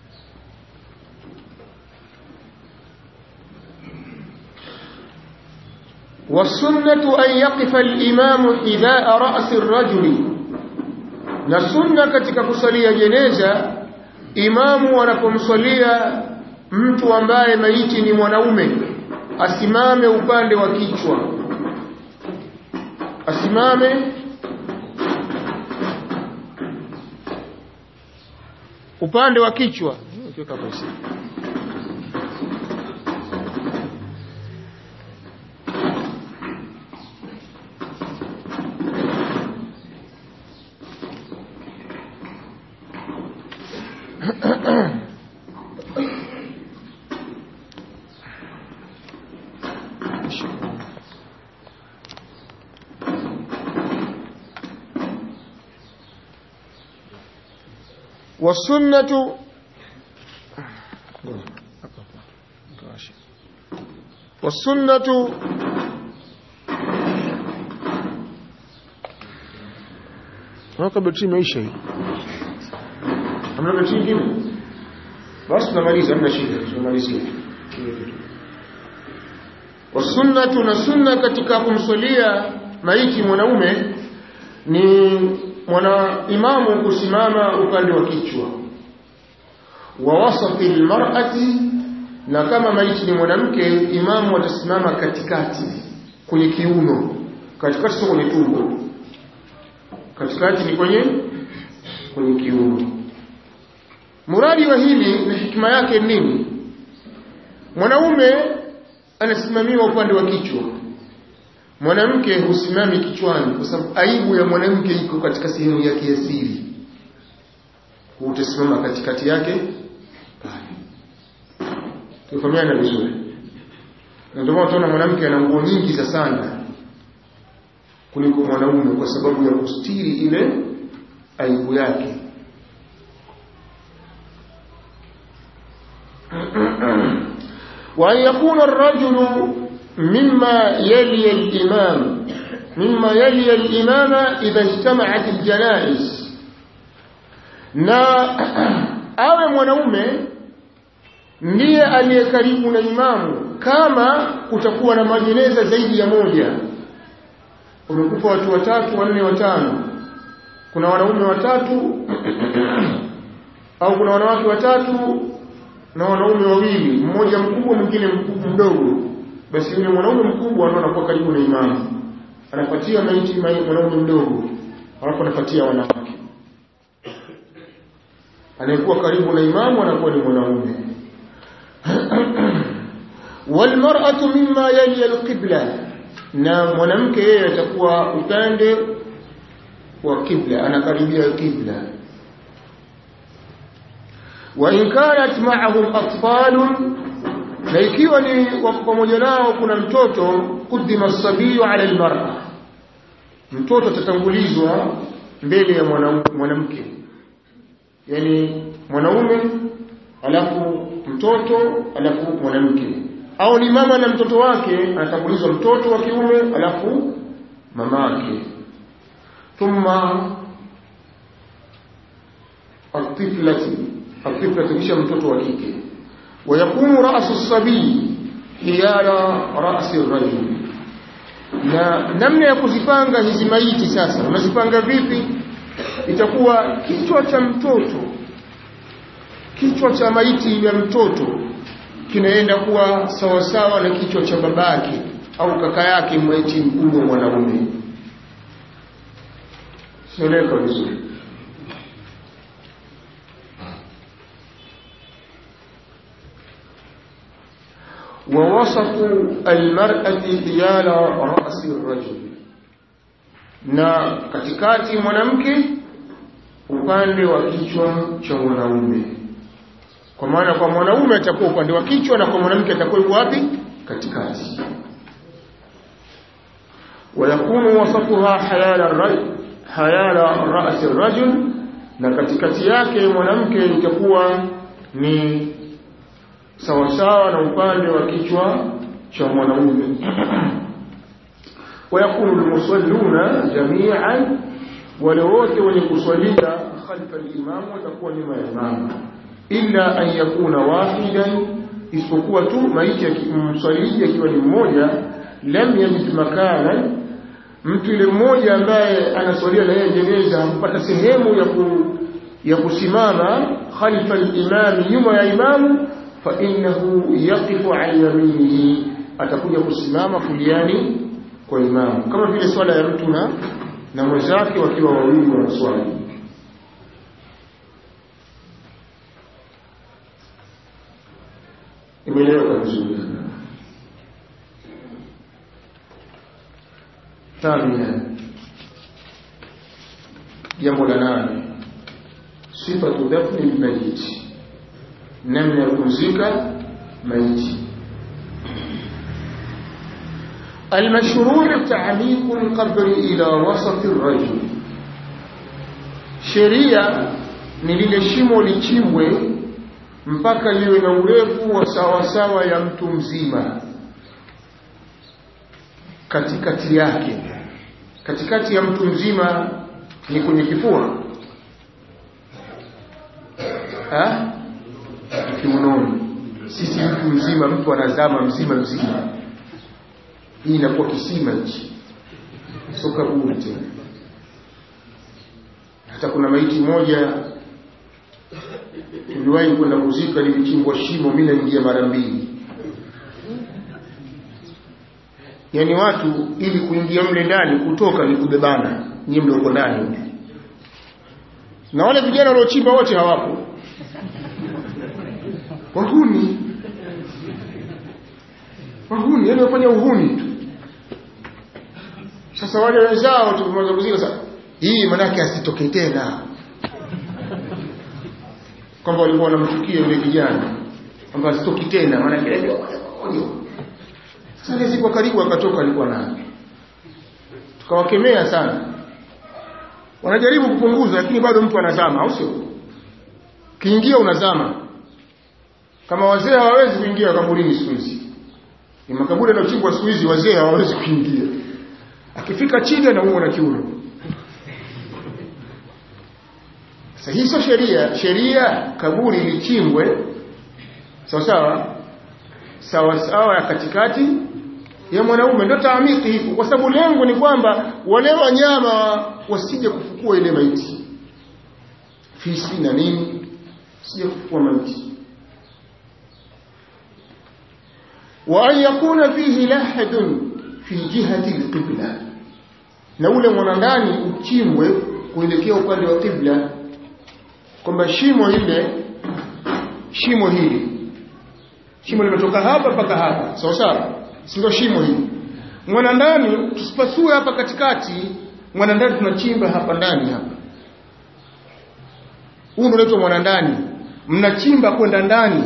والسنة أن يقف الإمام حذاء رأس الرجل na sunna katika kusalia jeneza imamu anapomsalia mtu ambaye maiti ni mwanaume asimame upande wa kichwa asimame upande wa kichwa wasunnatu wasunnatu Waka betri imeisha hii. Hamna betri nyingine? Basi tunamaliza, hamna shida, tunamalizia. Wasunnatu na sunna katika kumswalia maiti mwanaume ni mwana imamu kusimama upande wa kichwa wa wasati almar'ati na kama maiti ni mwanamke imamu atasimama katikati kwenye kiuno katikati sio kwenye tumbo katikati ni kwenye kwenye kiuno muradi wa hili na hikima yake nini mwanaume anasimamiwa upande wa kichwa mwanamke husimami kichwani kwa sababu aibu ya mwanamke iko katika sehemu yake ya siri utasimama katikati yake pale tufahamiana vizuri na ndio maana utaona mwanamke ana nguo nyingi za sana kuliko mwanaume kwa sababu ya kustiri ile aibu yake وأن يكون الرجل مما يلي الإمام مما يلي الإمام إذا اجتمعت الجنائز na awe mwanaume ndiye aliye karibu na imamu kama kutakuwa na majeneza zaidi ya moja umekufa watu watatu wanne watano kuna wanaume watatu au kuna wanawake watatu na wanaume wawili mmoja mkubwa mwingine mdogo basi yule mwanaume mkubwa ndo anakuwa karibu na imamu anapatia maiti mwanaume mdogo alafu anapatia wanawake anayekuwa karibu na imamu anakuwa ni mwanaume walmar'atu mimma yali alqibla na mwanamke yeye atakuwa upande wa kibla anakaribia kibla wa in kanat ma'ahum atfalun na ikiwa ni wako pamoja nao kuna mtoto kudima sabiyu ala almar'a mtoto atatangulizwa mbele ya mwanamke yani mwanaume alafu mtoto alafu mwanamke au ni mama na mtoto wake anatangulizwa mtoto wa kiume alafu mamake thumma atiflati atiflati kisha mtoto wa kike ويكون رأس الصبي حيال رأس الرجل na namna ya kuzipanga hizi maiti sasa unazipanga vipi itakuwa kichwa cha mtoto kichwa cha maiti ya mtoto kinaenda kuwa sawasawa na kichwa cha babake au kaka yake maiti mkubwa mwanaume sieleka vizuri ووسط المرأة حيال رأس الرجل na katikati mwanamke upande wa kichwa cha mwanaume kwa maana kwa mwanaume atakuwa upande wa kichwa na kwa mwanamke atakuwa yuko wapi katikati ويكون وسطها حيال الرجل حيال رأس الرجل na katikati yake mwanamke itakuwa ni sawasawa na upande wa kichwa cha mwanaume ويكون المصلون جميعا ولوte wenye kuswalia khalfa al-imam watakuwa nyuma ya imam illa an yakuna wahidan isipokuwa tu maiti yakimswalia akiwa ni mmoja lam yajid makana mtu yule mmoja ambaye anaswalia na yeye jeneza hakupata sehemu ya ku, ya kusimama khalfa al-imam nyuma ya imamu fa innahu yaqifu an yaminihi atakuja kusimama kuliani kwa imamu kama vile swala ya mtu na na mwenzake wakiwa wawili wanaswali imeeleweka vizuri thamina jambo la nane sifatu dafni lmayiti namna ya kumzika maiti المشروع تعليق القبر إلى وسط الرجل sheria ni lile shimo lichimbwe mpaka liwe na urefu wa sawasawa ya mtu mzima katikati yake katikati ya mtu mzima ni kwenye kifua ha? kiunoni sisi mtu mzima mtu anazama mzima mzima hii inakuwa kisima hichi sio kaburi tena hata kuna maiti moja tuliwahi kwenda kuzika lilichimbwa shimo mimi naingia mara mbili yaani watu ili kuingia mle ndani kutoka ni kubebana nyie mlioko ndani na wale vijana waliochimba wote hawapo wahuni wahuni yani wafanya uhuni tu sasa wale wenzao tulimaliza kuzika sasa hii manake asitoke tena kwamba walikuwa wanamchukia yule kijana kwamba asitoki tena manake sasa siku karibu akatoka alikuwa nayo tukawakemea sana wanajaribu kupunguza lakini bado mtu anazama au sio kiingia unazama kama wazee hawawezi kuingia kaburini siku hizi ni makaburi yanayochimbwa siku hizi wazee hawawezi kuingia akifika chini anaumwa na kiuno sasa hii sio sheria sheria kaburi lichimbwe sawa sawa sawa sawa ya katikati ya mwanaume ndio taamiki hivyo kwa sababu lengo ni kwamba wale wanyama wasije kufukua ile maiti fisi na nini sije kufukua maiti wa an yakuna fihi lahadun fi jihati alqibla na ule mwanandani uchimbwe kuelekea upande wa qibla kwamba shimo ile shimo hili shimo limetoka hapa mpaka hapa sawa sawa si ndio shimo hili mwana ndani tusipasue hapa katikati mwana ndani tunachimba hapa ndani hapa huu ndio unaitwa mwana ndani mnachimba kwenda ndani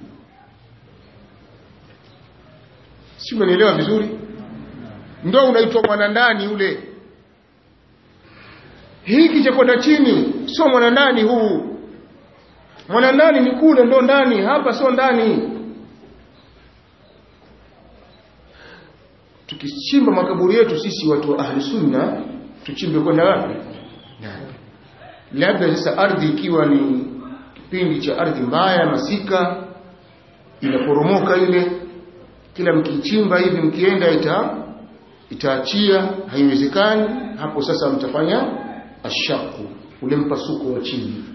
si umenielewa vizuri ndio unaitwa mwana ndani ule hiki cha kwenda chini sio mwana ndani huu mwana ndani ni kule ndo ndani hapa sio ndani tukichimba makaburi yetu sisi watu wa ahli sunna tuchimbe kwenda wapi labda sasa ardhi ikiwa ni kipindi cha ardhi mbaya masika inaporomoka ile kila mkichimba hivi mkienda ita itaachia haiwezekani hapo sasa mtafanya ashaku ule mpasuko wa chini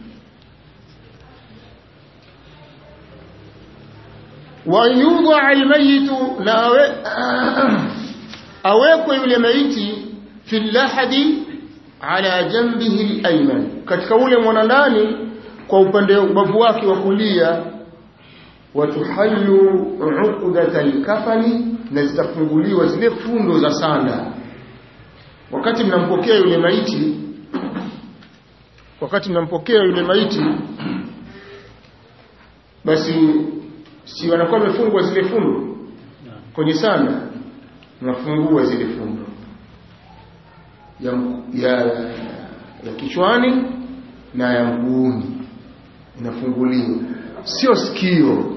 wa yudha almayitu na awe, awekwe yule maiti fi lahadi ala jambihi alayman katika ule mwanandani kwa upande ubavu wake wa kulia watuhallu uqdata alkafani na zitafunguliwa zile fundo za sanda wakati mnampokea yule maiti wakati mnampokea yule maiti basi si wanakuwa wamefungwa zile fundo kwenye sanda mnafungua zile fundo ya, ya, ya kichwani na ya mguuni inafunguliwa sio sikio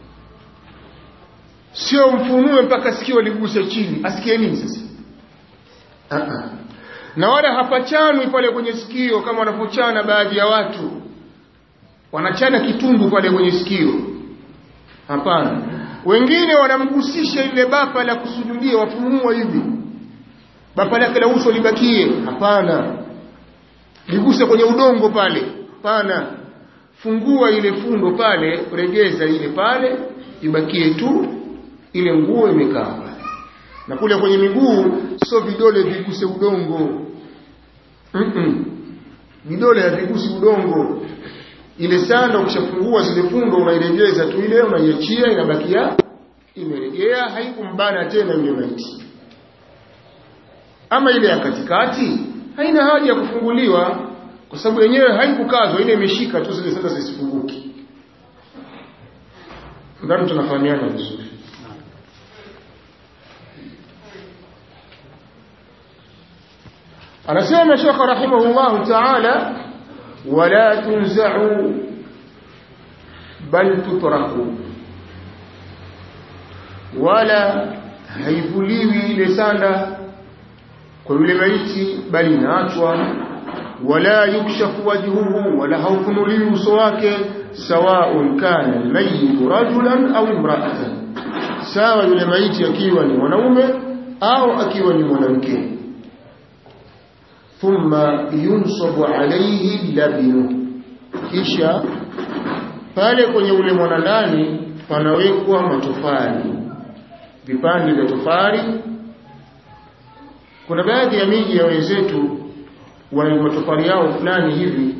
sio mfunue mpaka sikio liguse chini asikie nini sasa uh -uh. na wala hapachanwi pale kwenye sikio kama wanavyochana baadhi ya watu wanachana kitundu pale kwenye sikio hapana wengine wanamgusisha ile bapa la kusujudia wafumua hivi bapa lake la uso libakie hapana liguse kwenye udongo pale hapana fungua ile fundo pale regeza ile pale ibakie tu ile nguo imekaa pale na kule kwenye miguu sio vidole viguse udongo mm -mm. vidole havigusi udongo ile sanda ukishafungua zile fundo unairegeza tu ile unaiachia inabakia imeregea haikumbana tena yule maiti ama ile ya katikati haina haja ya kufunguliwa kwa sababu yenyewe haikukazwa ile imeshika tu zile sanda zisifunguki ndani tunafahamiana vizuri anasema Sheikh rahimahullah ta'ala wala tunza'u bal tutraku wala haivuliwi ile sanda kwa yule maiti bali inaachwa wala yukshafu wajhuhu wala haufunuliwi uso wake sawaun kana almayyit rajulan au imra'atan sawa yule maiti akiwa ni mwanaume au akiwa ni mwanamke thumma yunsabu alayhi labinu kisha pale kwenye ule mwanandani panawekwa matofali vipande vya tofali kuna baadhi ya miji ya wenzetu wana matofali yao fulani hivi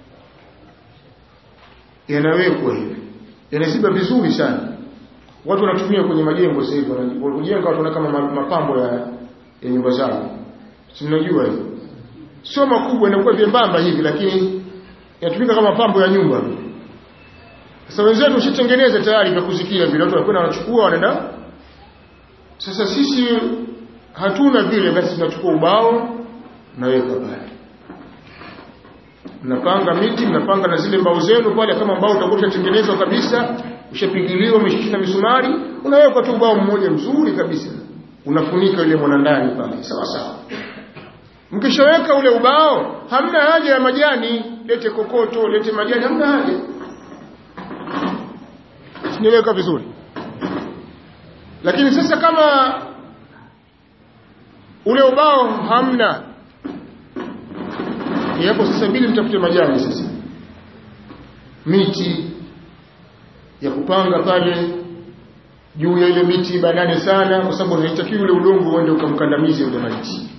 yanawekwa hivi yanaziba vizuri sana watu wanatumia kwenye majengo sasa hivi wanajenga watu kama mapambo ya, ya nyumba zao si mnajua hivi sio makubwa inakuwa vyembamba hivi lakini yanatumika kama mapambo ya nyumba sasa wenzetu ushatengeneza tayari vya kuzikia vile watu wanakwenda wanachukua wanaenda sasa sisi hatuna vile basi tunachukua ubao naweka pale mnapanga miti mnapanga na zile mbao zenu pale kama mbao utakuwa ushatengenezwa kabisa ushapigiliwa umeshikisha misumari unaweka tu ubao mmoja mzuri kabisa unafunika ile mwanandani pale sawa sawa mkishaweka ule ubao hamna haja ya majani lete kokoto lete majani hamna haja siniweka vizuri lakini sasa kama ule ubao hamna yapo sasa bili mtafute majani sasa miti ya kupanga pale juu ya ile miti banane sana kwa sababu haitakiwi ule udongo uende ukamkandamize ule maiti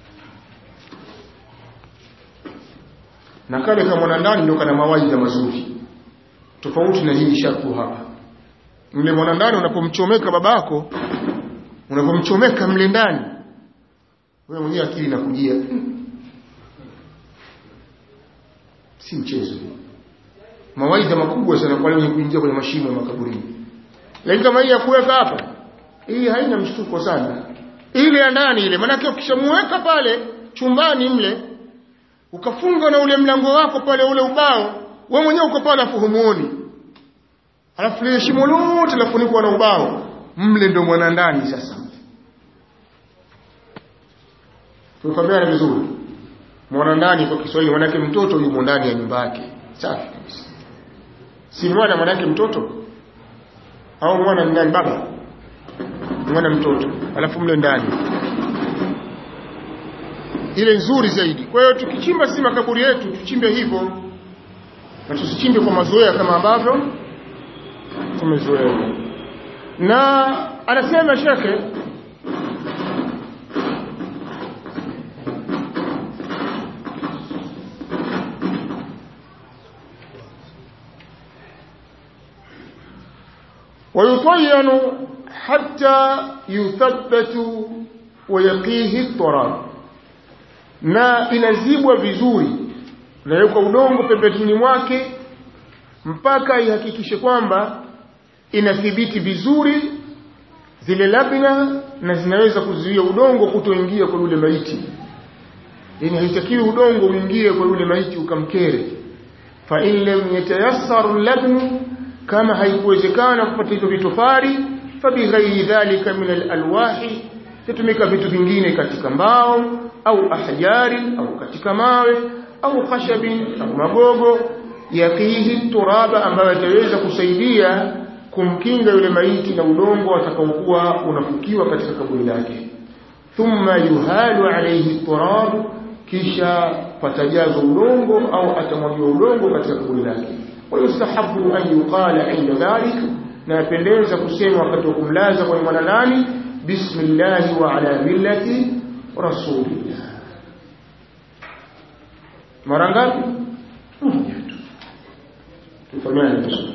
na kale kama mwanandani ndio kana mawaidha mazuri tofauti na hii shaku hapa mle mwanandani unapomchomeka babako unapomchomeka mle ndani wewe mwenyewe akili inakujia si mchezo mawaidha makubwa sana kwa wale kuingia kwenye mashimo ya makaburini lakini kama hii ya kuweka hapa hii haina mshtuko sana ile ya ndani ile maanake ukishamuweka pale chumbani mle ukafunga na ule mlango wako pale ule ubao wewe mwenyewe uko pale afu humuoni alafu lile shimo lote lafunikwa na ubao mle ndo mwana ndani sasa tufahamiana vizuri mwana ndani kwa Kiswahili manake mtoto yumo ndani ya nyumba yake safi kabisa si mwana manake mtoto au mwana ndani baba mwana mtoto alafu mle ndani ile nzuri zaidi kwa hiyo tukichimba si makaburi yetu tuchimbe hivyo na tusichimbe kwa mazoea kama ambavyo tumezoea na anasema shekhe ويطين حتى يثبت ويقيه التراب na inazibwa vizuri nawekwa udongo pembezoni mwake mpaka ihakikishe kwamba inathibiti vizuri zile labna na zinaweza kuzuia udongo kutoingia kwa yule maiti yani haitakiwi udongo uingie kwa yule maiti ukamkere fa in lam yatayassar labnu kama haikuwezekana kupata hizo vitofari fa bighairi dhalika min alalwahi tatumika vitu vingine katika mbao au ahjari au katika mawe au khashabin au magogo yakihi turaba ambayo yataweza kusaidia kumkinga yule maiti na udongo atakaokuwa unafukiwa katika kaburi lake thumma yuhalu alayhi turab kisha patajazwa udongo au atamwagiwa udongo katika kaburi lake wayustahabu an yuqala inda dhalik na yapendeza kusema wakati wa kumlaza kwa mwananani bismillah wa ala millati rasulillah mara ngapi moja tu tufahamiane vizuri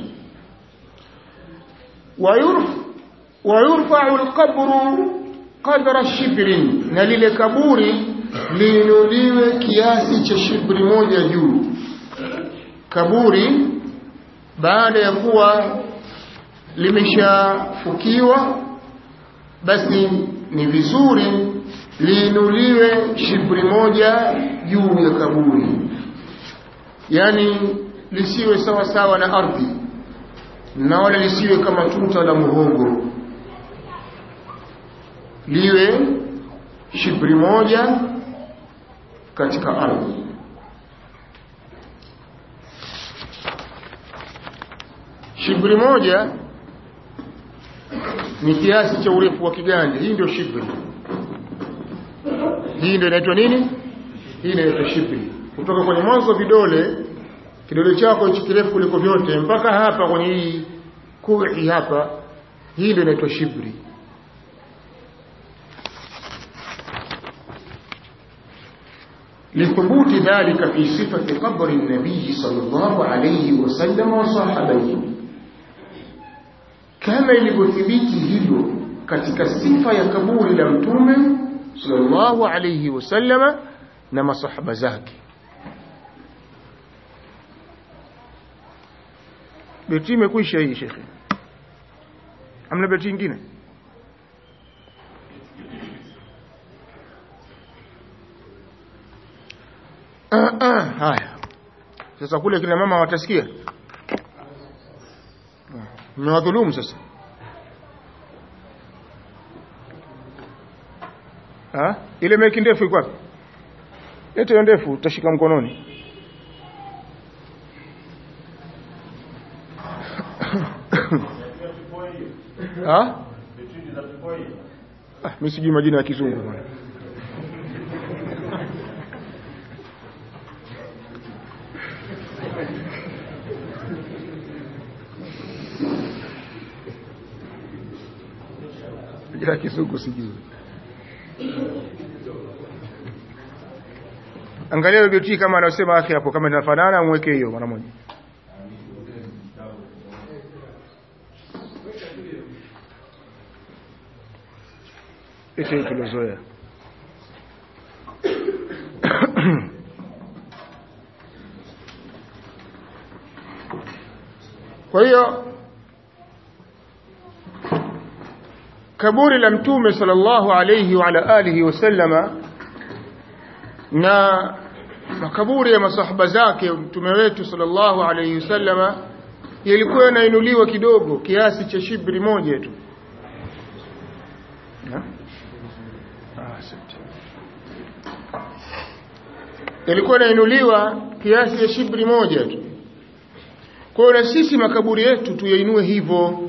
ويرفع القبر قدر شبر na lile kaburi liinuliwe kiasi cha shibri moja juu kaburi baada ya kuwa limeshafukiwa basi ni vizuri liinuliwe shibri moja juu ya kaburi yani lisiwe sawa sawa na ardhi na wala lisiwe kama tuta la muhogo liwe shibri moja katika ardhi shibri moja ni kiasi cha urefu wa kiganja hii ndio shibri hii ndio inaitwa nini hii inaitwa shibri kutoka kwenye mwanzo wa vidole kidole chako hichi kirefu kuliko vyote mpaka hapa kwenye hii kui hapa hii ndio inaitwa shibri لثبوت ذلك في صفة قبر النبي صلى الله عليه وسلم وصحابيه kama ilivyothibiti hilo katika sifa ya kaburi la mtume sallallahu alayhi wasallama na masahaba zake beti imekwisha hii shekhe amna beti nyingine ah, ah, haya sasa kule kina mama watasikia mmewadhulumu sasa ha? ile meki ndefu iko wapi lete hiyo ndefu utashika mkononi ha? ah, mi sijui majina ya kizungu bwana ya kizungu sijui angalia beti kama anasema yake hapo kama inafanana mweke hiyo mara moja ite tulozoea kwa hiyo kaburi la mtume sallallahu alayhi wa ala alihi wasallama na makaburi ya masahaba zake mtume wetu sallallahu alayhi wasallama yalikuwa yanainuliwa kidogo kiasi cha shibri moja tu yalikuwa yanainuliwa kiasi cha shibri moja tu kwa hiyo na sisi makaburi yetu tuyainue hivyo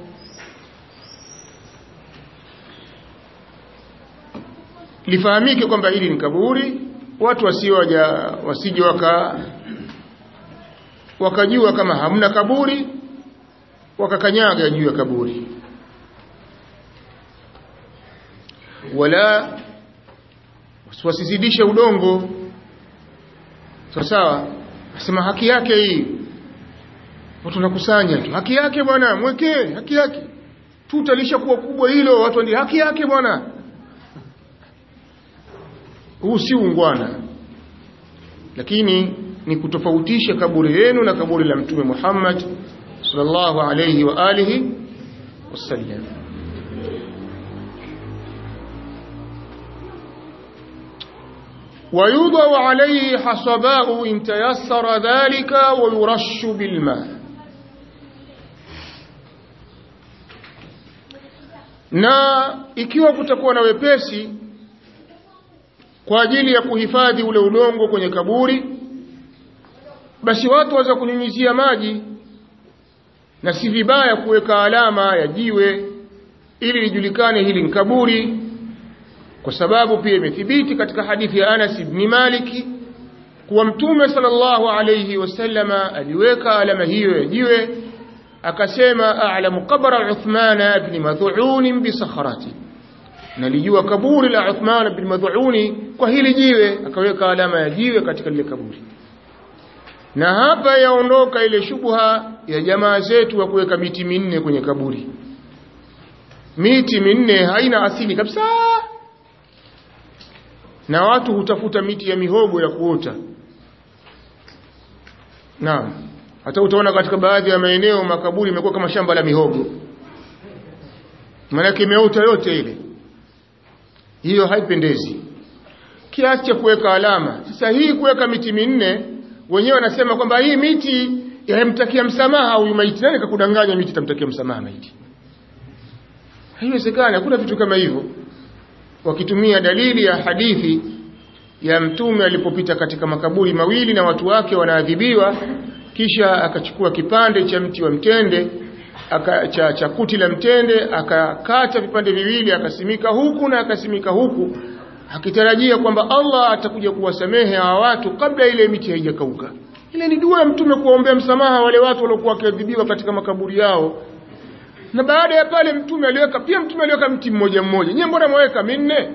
lifahamike kwamba hili ni kaburi watu wasioja wasije waka wakajua kama hamna kaburi wakakanyaga juu ya kaburi wala wasizidishe udongo sawa sawa asema haki yake hii watu wanakusanya tu haki yake bwana mwekee haki yake tuta lishakuwa kubwa hilo watu ndio haki yake bwana huu si ungwana lakini ni kutofautisha kaburi yenu na kaburi la mtume Muhammad sallallahu alayhi wa alihi wasallam ويوضع عليه حصباء إن تيسر ذلك ويرش بالماء na ikiwa kutakuwa na wepesi kwa ajili ya kuhifadhi ule udongo kwenye kaburi basi watu waweza kunyunyizia maji na si vibaya kuweka alama ya jiwe ili lijulikane hili ni kaburi kwa sababu pia imethibiti katika hadithi ya Anas ibn Malik kuwa mtume sallallahu alayhi wasallama aliweka alama hiyo ya jiwe akasema a'lamu qabra Uthman ibn Mad'un bi sakhrati nalijua kaburi la Uthman ibn Mad'un kwa hili jiwe akaweka alama ya jiwe katika lile kaburi na hapa yaondoka ile shubha ya jamaa zetu wa kuweka miti minne kwenye kaburi miti minne haina asili kabisa na watu hutafuta miti ya mihogo ya kuota naam hata utaona katika baadhi ya maeneo makaburi imekuwa kama shamba la mihogo maana imeota yote ile hiyo haipendezi kiasi cha kuweka alama sasa hii kuweka miti minne wenyewe wanasema kwamba hii miti yamtakia msamaha huyu maiti nani kakudanganya miti tamtakia msamaha maiti haiwezekani hakuna vitu kama hivyo wakitumia dalili ya hadithi ya mtume alipopita katika makaburi mawili na watu wake wanaadhibiwa kisha akachukua kipande cha mti wa mtende aka, cha, cha kuti la mtende akakata vipande viwili akasimika huku na akasimika huku akitarajia kwamba Allah atakuja kuwasamehe hawa watu kabla ile miti haijakauka ile ni dua ya mtume kuwaombea msamaha wale watu waliokuwa wakiadhibiwa katika makaburi yao na baada ya pale mtume aliweka pia mtume aliweka mti mmoja mmoja nyewe mbona mweka minne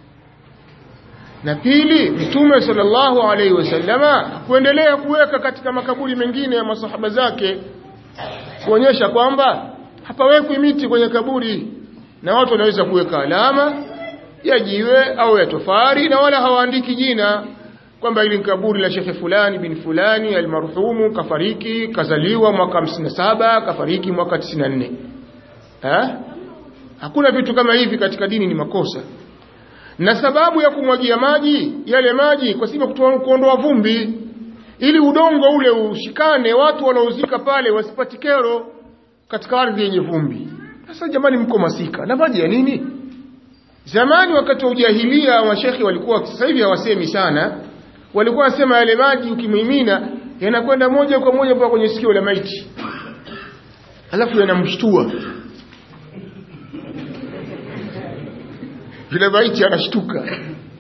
na pili mtume sallallahu alaihi wasallama kuendelea kuweka katika makaburi mengine ya masahaba zake kuonyesha kwamba hapawekwi miti kwenye kaburi na watu wanaweza kuweka alama ya jiwe au ya tofari na wala hawaandiki jina kwamba ili kaburi la shekhe fulani bin fulani almarhumu kafariki kazaliwa mwaka 57 kafariki mwaka 94 ha? hakuna vitu kama hivi katika dini ni makosa na sababu ya kumwagia maji yale maji kwa sababu ya kuondoa vumbi ili udongo ule ushikane watu wanaozika pale wasipati kero katika ardhi yenye vumbi sasa jamani mko masika na maji ya nini zamani wakati wa ujahilia mashekhi walikuwa sasa hivi hawasemi sana walikuwa wasema yale maji ukimimina yanakwenda moja kwa moja mpaka kwenye sikio la maiti alafu yanamshtua yule maiti anashtuka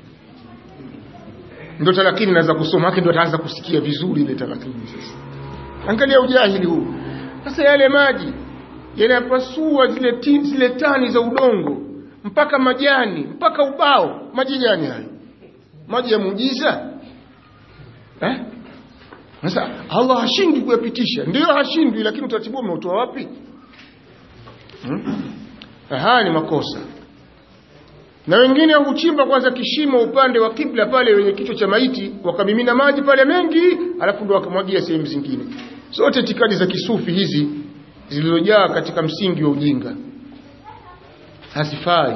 ndio talakini naweza kusoma yake ndio ataanza kusikia vizuri ile talakini sasa angalia ujahili huu sasa yale maji yanapasua zile ti, zile tani za udongo mpaka majani mpaka ubao maji gani hayo maji ya muujiza eh sasa Allah hashindwi kuyapitisha ndio hashindwi lakini utaratibu umeutoa wapi hmm? haya ni makosa na wengine huchimba kwanza kishimo upande wa kibla pale wenye kichwa cha maiti wakamimina maji pale mengi alafu ndo wakamwagia sehemu zingine zote itikadi za kisufi hizi zilizojaa katika msingi wa ujinga hazifai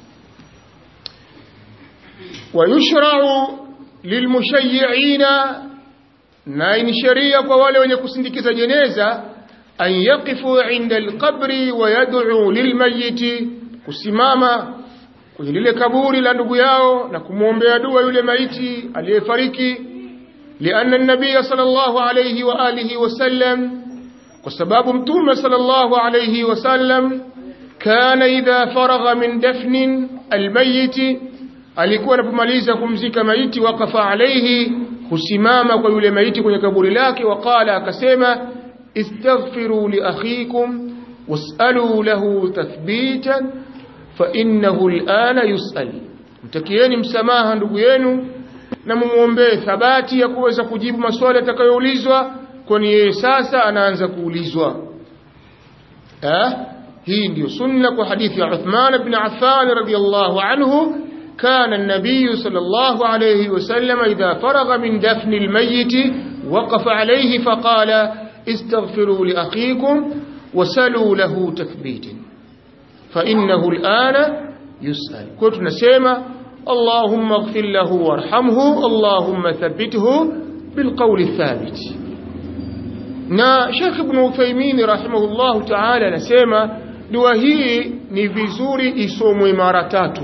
wayushrau lilmushayyi'ina na ni sheria kwa wale wenye kusindikiza jeneza an yaqifu inda alqabri wa yad'u lilmayyiti kusimama kwenye lile kaburi la ndugu yao na kumwombea dua yule maiti aliyefariki lianna an-nabiy sallallahu alayhi wa alihi wasallam kwa sababu mtume sallallahu alayhi wasallam kana idha faragha min dafnin almayyit alikuwa anapomaliza kumzika maiti wakafa alayhi husimama kwa yule maiti kwenye kaburi lake waqala akasema istaghfiru li akhikum was'alu lahu tathbitan fa innahu al'ana yus'al mtakieni msamaha ndugu yenu na mumuombee thabati ya kuweza kujibu maswali atakayoulizwa kwani yeye sasa anaanza kuulizwa eh hii ndio sunna kwa hadithi ya Uthman ibn Affan radiyallahu anhu كان النبي صلى الله عليه وسلم إذا فرغ من دفن الميت وقف عليه فقال استغفروا لأخيكم وسلوا له تثبيت فإنه الآن يسأل كنت نسيما اللهم اغفر له وارحمه اللهم ثبته بالقول الثابت na Sheikh Ibn Uthaymeen rahimahullahu ta'ala anasema dua hii ni vizuri isomwe mara tatu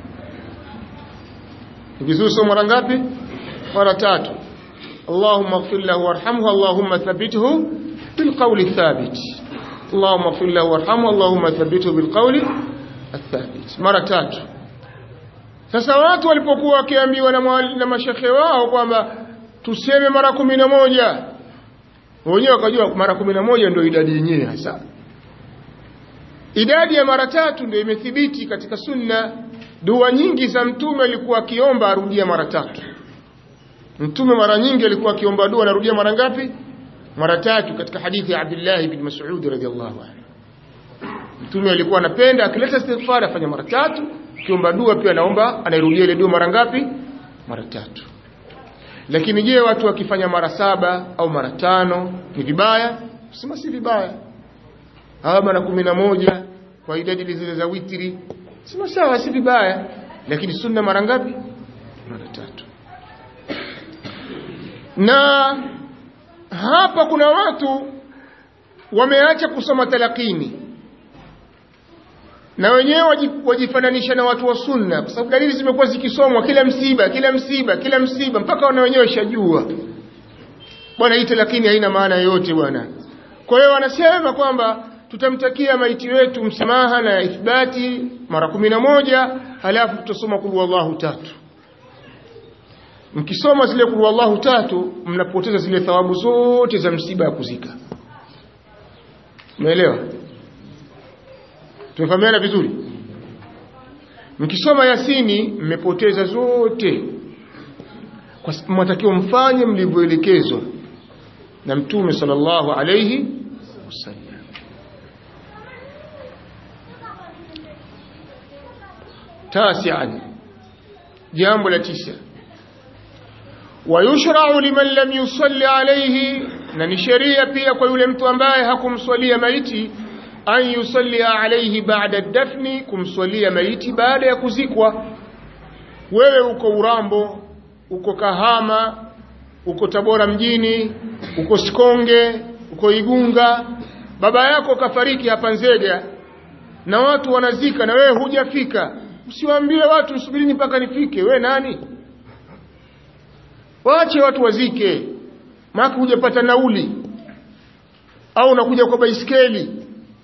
ni vizuri isomwe mara ngapi mara tatu Allahumma ighfir lahu warhamhu Allahumma thabbithu bilqawli thabit Allahumma ighfir lahu warhamhu Allahumma thabbithu bilqawli athabit mara tatu sasa watu walipokuwa wakiambiwa na, na mashekhe wao kwamba tuseme mara kumi na moja wenyewe wakajua mara kumi na moja ndio idadi yenyewe hasa idadi ya mara tatu ndio imethibiti katika sunna dua nyingi za mtume alikuwa akiomba arudia mara tatu mtume mara nyingi alikuwa akiomba dua anarudia mara ngapi mara tatu katika hadithi ya Abdullah ibn Mas'ud radhiyallahu anhu mtume alikuwa anapenda akileta istighfar afanya mara tatu akiomba dua pia anaomba anairudia ile dua mara ngapi mara tatu lakini je watu wakifanya mara saba au mara tano ni vibaya sema si vibaya au mara kumi na moja kwa idadi zile za witri sema sawa si vibaya lakini sunna mara ngapi mara tatu na hapa kuna watu wameacha kusoma talakini na wenyewe wajifananisha na watu wa sunna kwa sababu dalili zimekuwa zikisomwa kila msiba kila msiba kila msiba mpaka wana wenyewe shajua bwana hii talakini haina maana yoyote bwana kwa hiyo wanasema kwamba tutamtakia maiti wetu msamaha na ithbati mara kumi na moja halafu tutasoma kulu wallahu tatu mkisoma zile kulu wallahu tatu mnapoteza zile thawabu zote za msiba ya kuzika umeelewa tumefahamiana vizuri mkisoma yasini mmepoteza zote kwa mwatakiwa mfanye mlivyoelekezwa na mtume sallallahu alayhi wasallam تاسعا جامب لتسع ويشرع لمن لم يصلي عليه na ni sheria pia kwa yule mtu ambaye hakumswalia maiti an yusallia alayhi ba'da dafni kumswalia maiti baada ya kuzikwa wewe uko Urambo uko Kahama uko Tabora mjini uko Sikonge uko Igunga baba yako kafariki hapa Nzega na watu wanazika na wewe hujafika usiwaambie watu msubirini mpaka nifike we nani waache watu wazike maana hujapata nauli au unakuja kwa baisikeli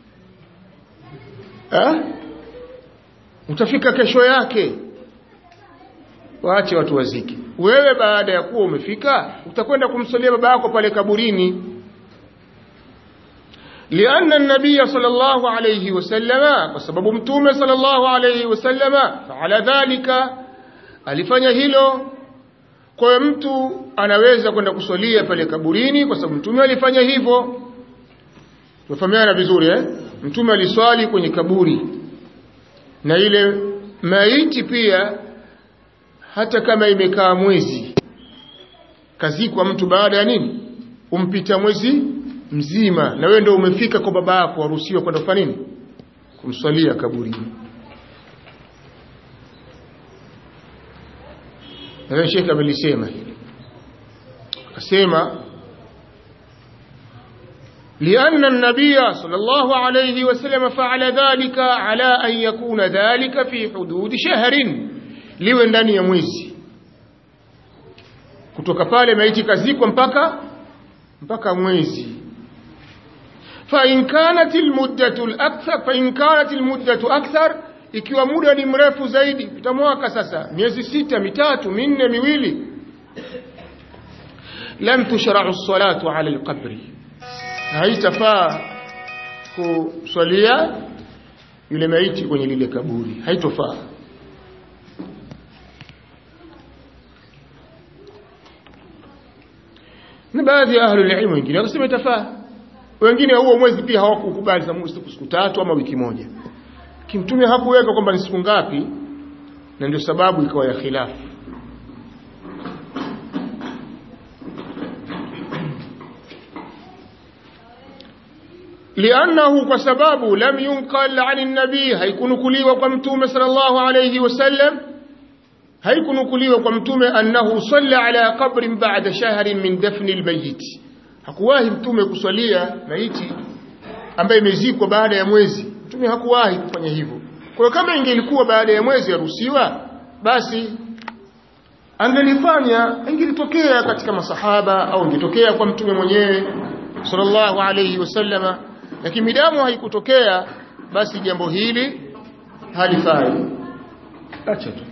eh utafika kesho yake waache watu wazike wewe baada ya kuwa umefika utakwenda kumsalia baba yako pale kaburini لأن النبي صلى الله عليه وسلم وسبب متومه صلى الله عليه وسلم فعلى ذلك alifanya hilo kwa mtu anaweza kwenda kuswalia pale kaburini kwa sababu mtume alifanya hivyo tufahamiana vizuri eh mtume aliswali kwenye kaburi na ile maiti pia hata kama imekaa mwezi kazikwa mtu baada ya nini umpita mwezi mzima na wewe ndio umefika kwa baba yako waruhusiwa kwenda kufanya nini kumswalia kaburini na Sheikh amelisema hili akasema لأن النبي صلى الله عليه وسلم فعل ذلك على أن يكون ذلك في حدود شهر liwe ndani ya mwezi kutoka pale maiti kazikwa mpaka mpaka mwezi فإن كانت المدة الأكثر فإن كانت المدة أكثر ikiwa muda ni mrefu zaidi pita mwaka sasa miezi sita mitatu minne miwili lam tushra'u as-salatu 'ala al-qabri haitafaa kuswalia yule maiti kwenye lile kaburi haitofaa na baadhi ya ahli ilmu wengine wakasema itafaa wengine huo mwezi pia hawakukubali za siku tatu ama wiki moja kimtume hakuweka kwamba ni siku ngapi na ndio sababu ikawa ya khilafu لأنه كسباب لم ينقل عن النبي هيكنكليوا كمتوم صلى الله عليه وسلم هيكنكليوا كمتوم أنه صلى على قبر بعد شهر من دفن الميت hakuwahi mtume kusalia maiti ambaye imezikwa baada ya mwezi mtume hakuwahi kufanya hivyo kwa hiyo kama ingelikuwa baada ya mwezi yaruhusiwa basi angelifanya ingelitokea katika masahaba au ingetokea kwa mtume mwenyewe sallallahu alayhi wasallama lakini midamu haikutokea basi jambo hili halifai acha tu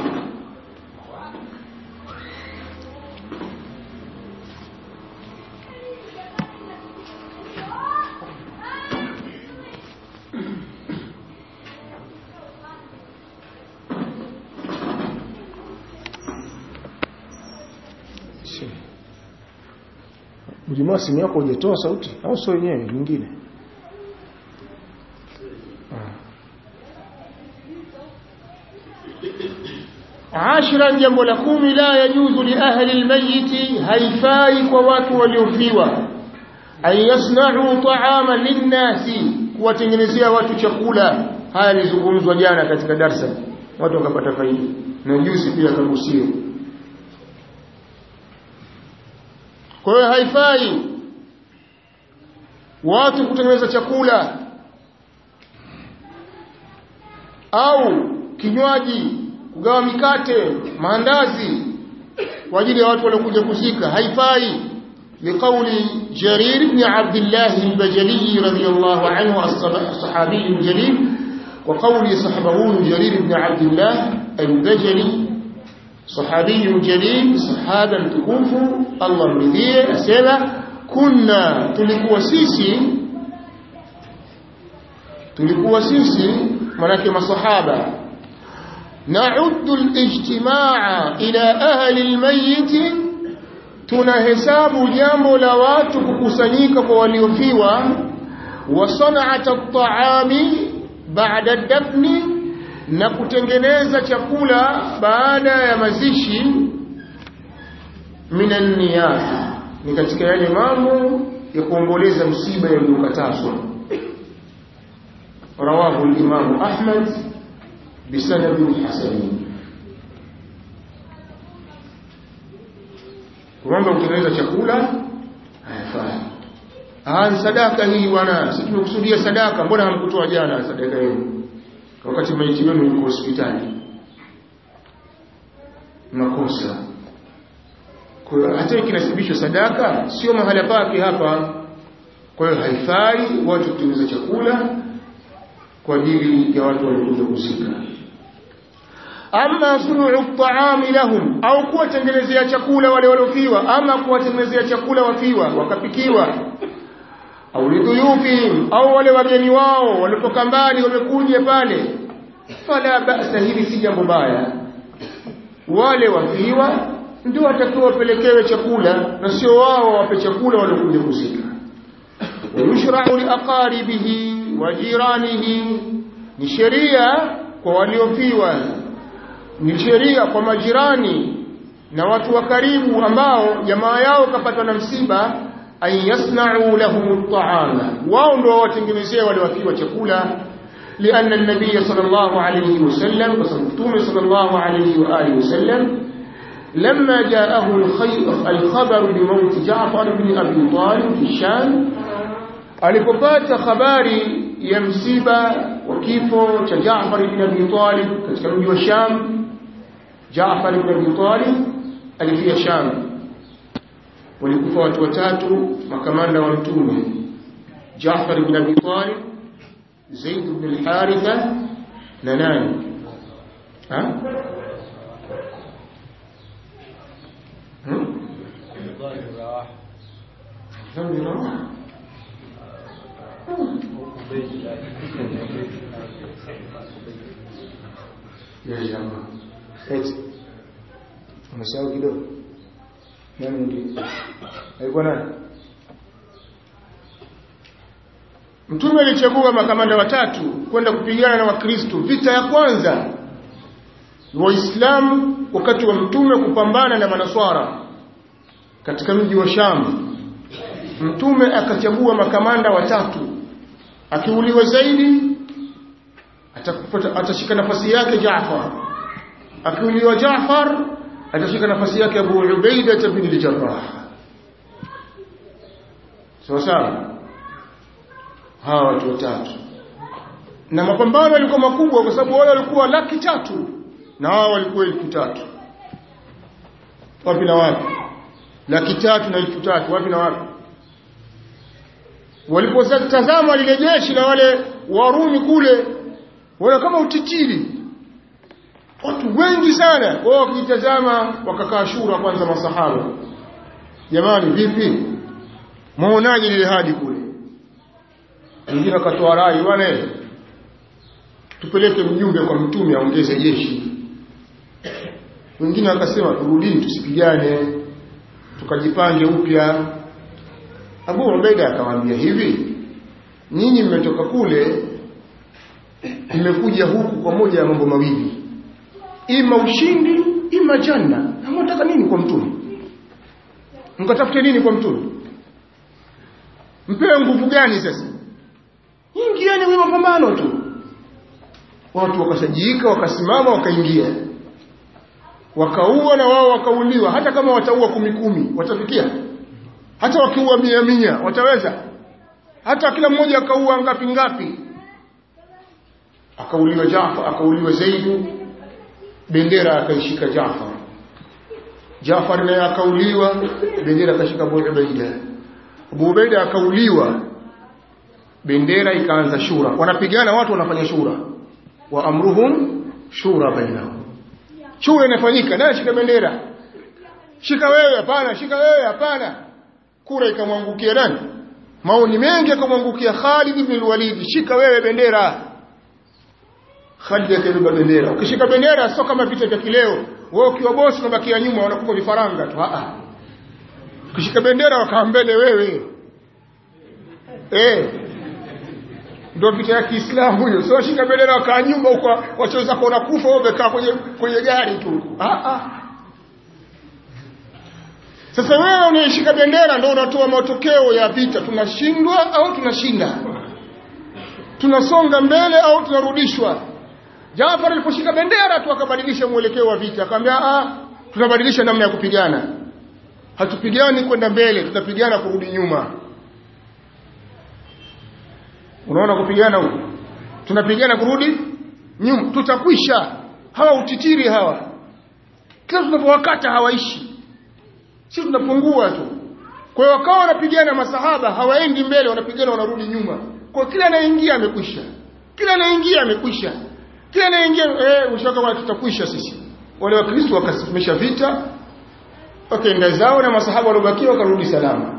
Mjimaa simu yako hujatoa sauti au sio yenyewe nyingine? عاشرا jambo la kumi la yajuzu li ahli almayyit haifai kwa watu waliofiwa an yasna'u ta'ama linnasi kuwatengenezea watu chakula haya yalizungumzwa jana katika darsa watu wakapata faida na juzi pia kagusiwa kwa hiyo haifai watu kutengeneza chakula au kinywaji kugawa mikate maandazi kwa ajili ya watu waliokuja kuzika haifai لقول جرير بن عبد الله البجلي رضي الله عنه الصحابي الجليل وقول صحبه جرير بن عبد الله البجلي صحابي جليل صحابا تكوف الله مرضيه أسئلة كنا tulikuwa sisi tulikuwa sisi manake masahaba نعد الاجتماع إلى أهل الميت tunahesabu jambo la watu kukusanyika kwa waliofiwa wa sana'at at-ta'ami ba'da dafni na kutengeneza chakula baada ya mazishi minan niyaha ni katika yale mambo ya kuomboleza msiba yaliyokatazwa rawahu al-imam Ahmad bisanad hasan kwamba utengeneza chakula hayafai ah ni sadaka hii bwana sisi tumekusudia sadaka mbona hamkutoa jana sadaka yenu wakati maiti wenu yuko hospitali makosa kwa hiyo hata ikinasibishwa sadaka sio mahala pake hapa kwa hiyo haifai watu kutengeneza chakula kwa ajili ya watu waliokuja kuzika ama sunuu at-ta'ami lahum au kuwatengenezea chakula wale waliofiwa ama kuwatengenezea chakula wafiwa wakapikiwa au lidhuyufihim au wale wageni wao walitoka mbali wamekuja pale fala ba'sa hili si jambo baya wale wafiwa ndio watakiwa wapelekewe chakula na sio wao wape chakula waliokuja kuzika wayushra'u liaqaribihi wa jiranihi ni sheria kwa waliofiwa ni sheria kwa majirani na watu wa karibu ambao jamaa yao kapatwa na msiba an yasna'u lahum at'ama wao ndio watengenezee wale wakiwa chakula لأن النبي صلى الله عليه وسلم وصفتوم صلى الله عليه وآله وسلم لما جاءه الخبر بموت جعفر بن أبي طالب في الشام alipopata habari ya msiba wa kifo cha Jaafar ibn Abi Talib katika mji wa Sham Jaafar ibn Abi Talib alifia Sham walikufa watu watatu makamanda wa mtume Jaafar ibn Abi Talib Zaid ibn al-Haritha na nani ha hmm? ya jamaa eti umesahau kidogo nani mwingine alikuwa nani mtume alichagua makamanda watatu kwenda kupigana na wakristo vita ya kwanza waislamu wakati wa mtume kupambana na manaswara katika mji wa Sham mtume akachagua makamanda watatu akiuliwa zaidi atashika nafasi yake Jaafar akiuliwa Jaafar atashika nafasi yake Abu Ubaida bin al-Jarrah sawa sawa hawa watu watatu na mapambano yalikuwa makubwa kwa sababu wale walikuwa laki tatu na wao walikuwa elfu tatu wapi na wapi laki tatu na elfu tatu wapi na wapi walipotazama lile jeshi la wale Warumi kule wana kama utitiri watu wengi sana wao wakitazama wakakaa shura kwanza masahaba jamani vipi muonaje lile hadi kule wengine wakatoa rai bwana tupeleke mjumbe kwa mtume aongeze jeshi wengine wakasema turudini tusipigane tukajipange upya Abu Ubaida akamwambia hivi nyinyi mmetoka kule mmekuja huku kwa moja ya mambo mawili ima ushindi ima janna mnataka nini kwa mtume mkatafute nini kwa mtume mpewe nguvu gani sasa ingieni kwenye mapambano tu watu wakasajika wakasimama wakaingia wakaua na wao wakauliwa hata kama wataua kumi kumi watafikia hata wakiua mia mia wataweza hata kila mmoja akaua ngapi ngapi akauliwa Jaafar akauliwa Zaidu bendera akaishika Jaafar Jaafar naye akauliwa bendera akashika Abu Ubaida Abu Ubaida akauliwa bendera ikaanza shura wanapigana watu wanafanya shura wa amruhum shura bainahum shura inafanyika naye shika bendera shika wewe hapana shika wewe hapana kura ikamwangukia nani maoni mengi akamwangukia Khalid ibn al-Walid shika wewe bendera Khalid akabeba bendera ukishika bendera sio kama vita vya kileo wewe ukiwa bosi unabakia nyuma wanakupa vifaranga tu a ukishika bendera wakaa mbele wewe eh ndio vita ya Kiislamu hiyo sio shika bendera wakaa nyuma huko wachoweza kuona kufa wewe umekaa kwenye kwenye gari tu a a sasa wewe unaishika bendera ndio unatoa matokeo ya vita tunashindwa au tunashinda tunasonga mbele au tunarudishwa Jaafar aliposhika bendera tu akabadilisha mwelekeo wa vita akamwambia ah tunabadilisha namna ya kupigana hatupigani kwenda mbele tutapigana kurudi nyuma unaona kupigana huko tunapigana kurudi nyuma tutakwisha hawa utitiri hawa kila tunapowakata hawaishi si tunapungua tu kwa hiyo wakawa wanapigana masahaba hawaendi mbele wanapigana wanarudi nyuma kwa kila anayeingia amekwisha kila anayeingia amekwisha kila anayeingia eh ushaka wala tutakwisha sisi wale wakristo wakasimamisha vita wakaenda zao na masahaba waliobakia wakarudi salama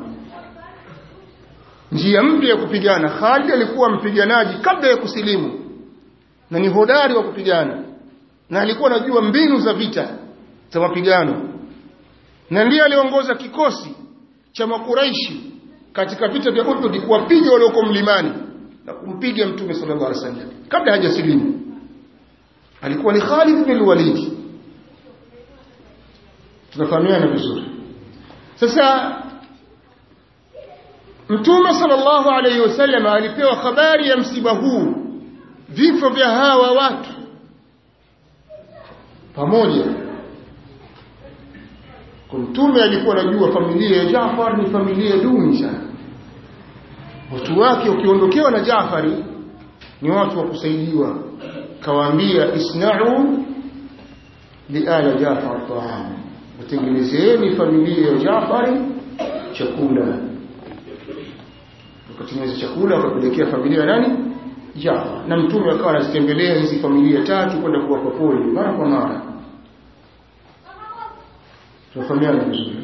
njia mpya ya kupigana Khalid alikuwa mpiganaji kabla ya kusilimu na ni hodari wa kupigana na alikuwa anajua mbinu za vita za mapigano na ndiye aliongoza kikosi cha makuraishi katika vita vya Uhud kuwapiga walioko mlimani na kumpiga mtume sallallahu alaihi wasallam kabla hajasilimu alikuwa ni Khalid bin Walid tunafahamiana vizuri sasa mtume sallallahu alaihi wasallam alipewa habari ya msiba huu vifo vya hawa watu pamoja mtume alikuwa anajua familia ya Jaafar ni familia duni sana watu wake ukiondokewa na Jaafari ni watu wa kusaidiwa kawaambia isna'u liala Jaafar ta'am watengenezeni familia ya Jaafari chakula wakatengeneza chakula wakapelekea familia ya nani Jaafar na mtume akawa anazitembelea hizi familia tatu kwenda kuwapa pole mara kwa mara tunafahamiana vizuri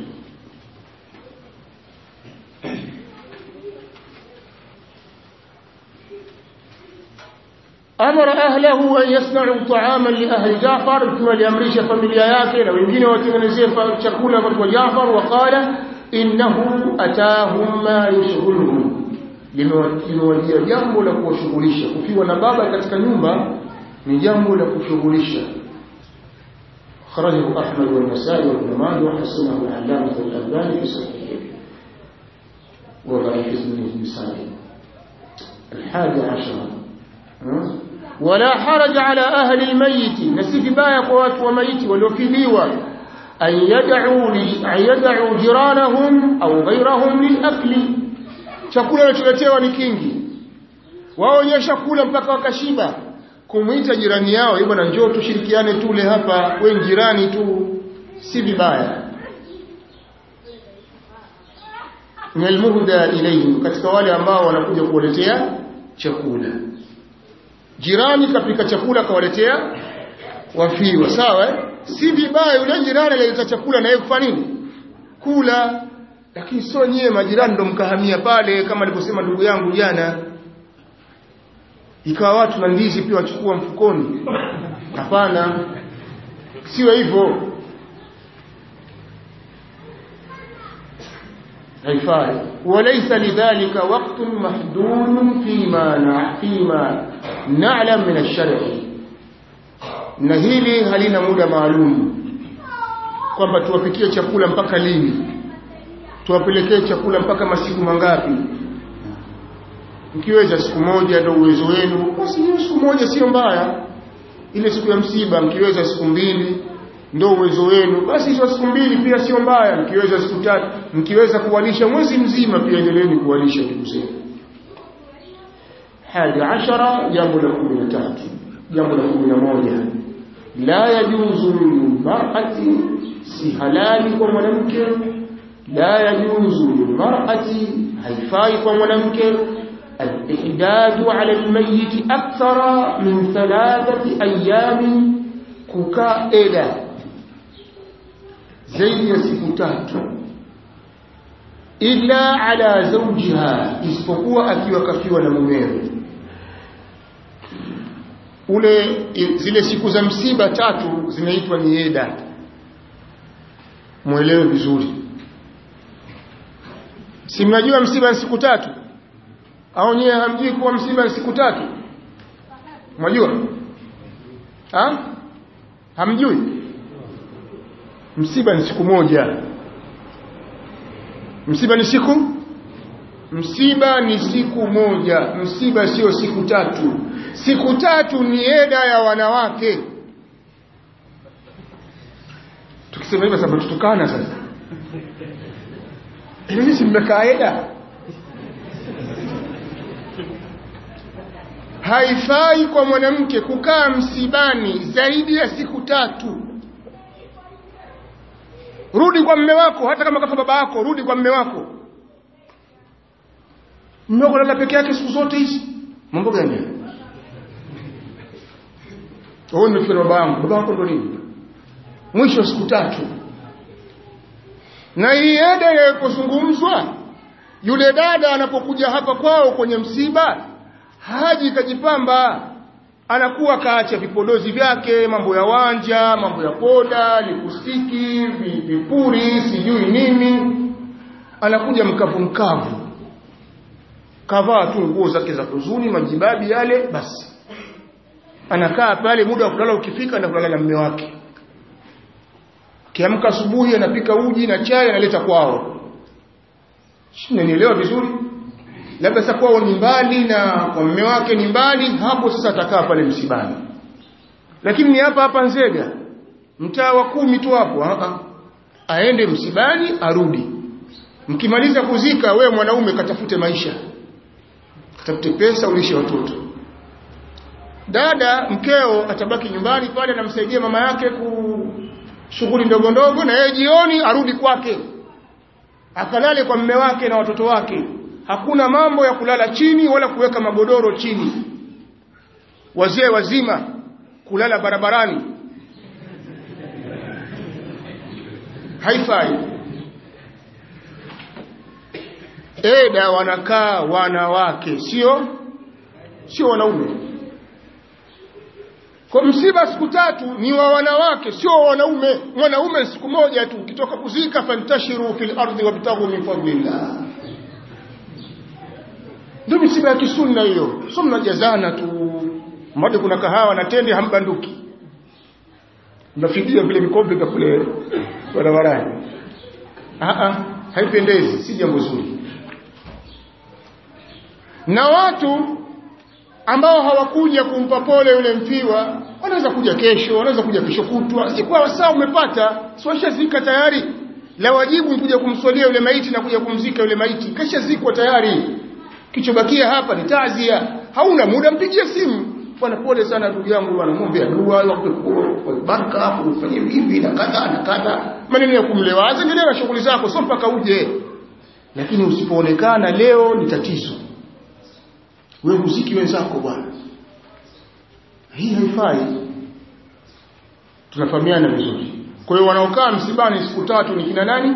amara ahlahu an yasna'u ta'aman li ahli Jafar mtume aliamrisha familia yake na wengine watengenezee chakula kwa Jafar waqala innahu atahum ma yushghuluhum limewajia jambo la kuwashughulisha kufiwa na baba katika nyumba ni jambo la kushughulisha خرجه أحمد والنسائي وابن ماجه وحسنه العلامة الألباني في صحيحه وضعيف ابن النسائي الحادي عشر ولا حرج على أهل الميت نسيف بايق وات وميت ولوكذيوة أن يدعوا, أن يدعوا جيرانهم أو غيرهم للأكل chakula wanacholetewa ni kingi wao wenyewe chakula mpaka wakashiba kumwita jirani yao hivyo na njoo tushirikiane tule hapa we jirani tu si vibaya min almuhda ilayhim katika wale ambao wanakuja kuwaletea chakula jirani kapika chakula kawaletea wafiwa sawa eh? si vibaya yule jirani alileta chakula na yeye kufanya nini kula lakini sio nyewe majirani ndo mkahamia pale kama alivyosema ndugu yangu jana ikawa watu na ndizi pia wachukua mfukoni hapana siwe hivyo haifai walaysa lidhalika waqtun mahdudun fima na fima na'lam min ash-shar'i na hili halina muda maalum kwamba tuwapikie chakula mpaka lini tuwapelekee chakula mpaka masiku mangapi mkiweza siku moja ndio uwezo wenu basi hiyo siku moja sio mbaya ile siku ya msiba mkiweza siku mbili ndo uwezo wenu basi hizo siku mbili pia sio mbaya mkiweza siku tatu mkiweza kuwalisha mwezi mzima pia endeleeni kuwalisha ndugu zenu hadi ashara jambo la kumi na tatu jambo la kumi na moja la yajuzu lilmarati si halali kwa mwanamke la yajuzu lilmarati haifai kwa mwanamke الإحداد على الميت أكثر من ثلاثة أيام ككائدة زي سكتات إلا على زوجها isipokuwa akiwa kafiwa na mumewe ule zile siku za msiba tatu zinaitwa ni eda mwelewe vizuri si mnajua msiba ni siku tatu au nyewe hamjui kuwa msiba ni siku tatu mwajua ha? hamjui msiba ni siku moja msiba ni siku msiba ni siku moja msiba sio siku tatu siku tatu ni eda ya wanawake tukisema hivyo sababu tutukana sasa ili si mmekaa eda haifai kwa mwanamke kukaa msibani zaidi ya siku tatu rudi kwa mme wako hata kama kafa baba yako rudi kwa mme wako mme wako lala peke yake siku zote hizi mambo gani wewe nimefikia na baba yangu baba yako ndo nini mwisho siku tatu na hii eda inapozungumzwa yule dada anapokuja hapa kwao kwenye msiba haji kajipamba anakuwa kaacha vipodozi vyake mambo ya wanja mambo ya poda lipustiki vipuri sijui nini anakuja mkavu mkavu kavaa tu nguo zake za huzuni majibabi yale basi anakaa pale muda wa kulala ukifika na kulala na mume wake kiamka asubuhi anapika uji na chai analeta kwao Unanielewa vizuri? Labda sasa kwao ni mbali na kwa mume wake ni mbali, hapo sasa atakaa pale msibani. Lakini ni hapa hapa Nzega, mtaa wa kumi tu hapo, a aende msibani arudi. Mkimaliza kuzika, we mwanaume katafute maisha, katafute pesa, ulishe watoto. Dada mkeo atabaki nyumbani pale, anamsaidia mama yake ku shughuli ndogo ndogo, na yeye jioni arudi kwake akalale kwa mme wake na watoto wake hakuna mambo ya kulala chini wala kuweka magodoro chini wazee wazima kulala barabarani haifai eda wanakaa wanawake sio sio wanaume kwa msiba siku tatu ni wa wanawake sio wa wanaume mwanaume siku moja tu ukitoka kuzika fantashiru fil ardi wabtaghu min fadlillah ndio misiba ya kisunna hiyo sio mnajazana tu mmoja kuna kahawa na tende hambanduki mnafikia vile vikombe vya kule barabarani a a haipendezi si jambo zuri na watu ambao hawakuja kumpa pole yule mfiwa wanaweza kuja kesho wanaweza kuja kesho kutwa sikuwa saa umepata siwashazika tayari la wajibu kuja kumswalia yule maiti na kuja kumzika yule maiti kashazikwa tayari kichobakia hapa ni tazia hauna muda mpigie simu bwana pole sana ndugu yangu bwana muombe dua kwa baraka hapo ufanye hivi na kadha na kadha maneno ya kumlewaza endelea na shughuli zako sio mpaka uje lakini usipoonekana leo ni tatizo wewe muziki wenzako bwana hii haifai tunafahamiana vizuri kwa hiyo wanaokaa msibani siku tatu ni kina nani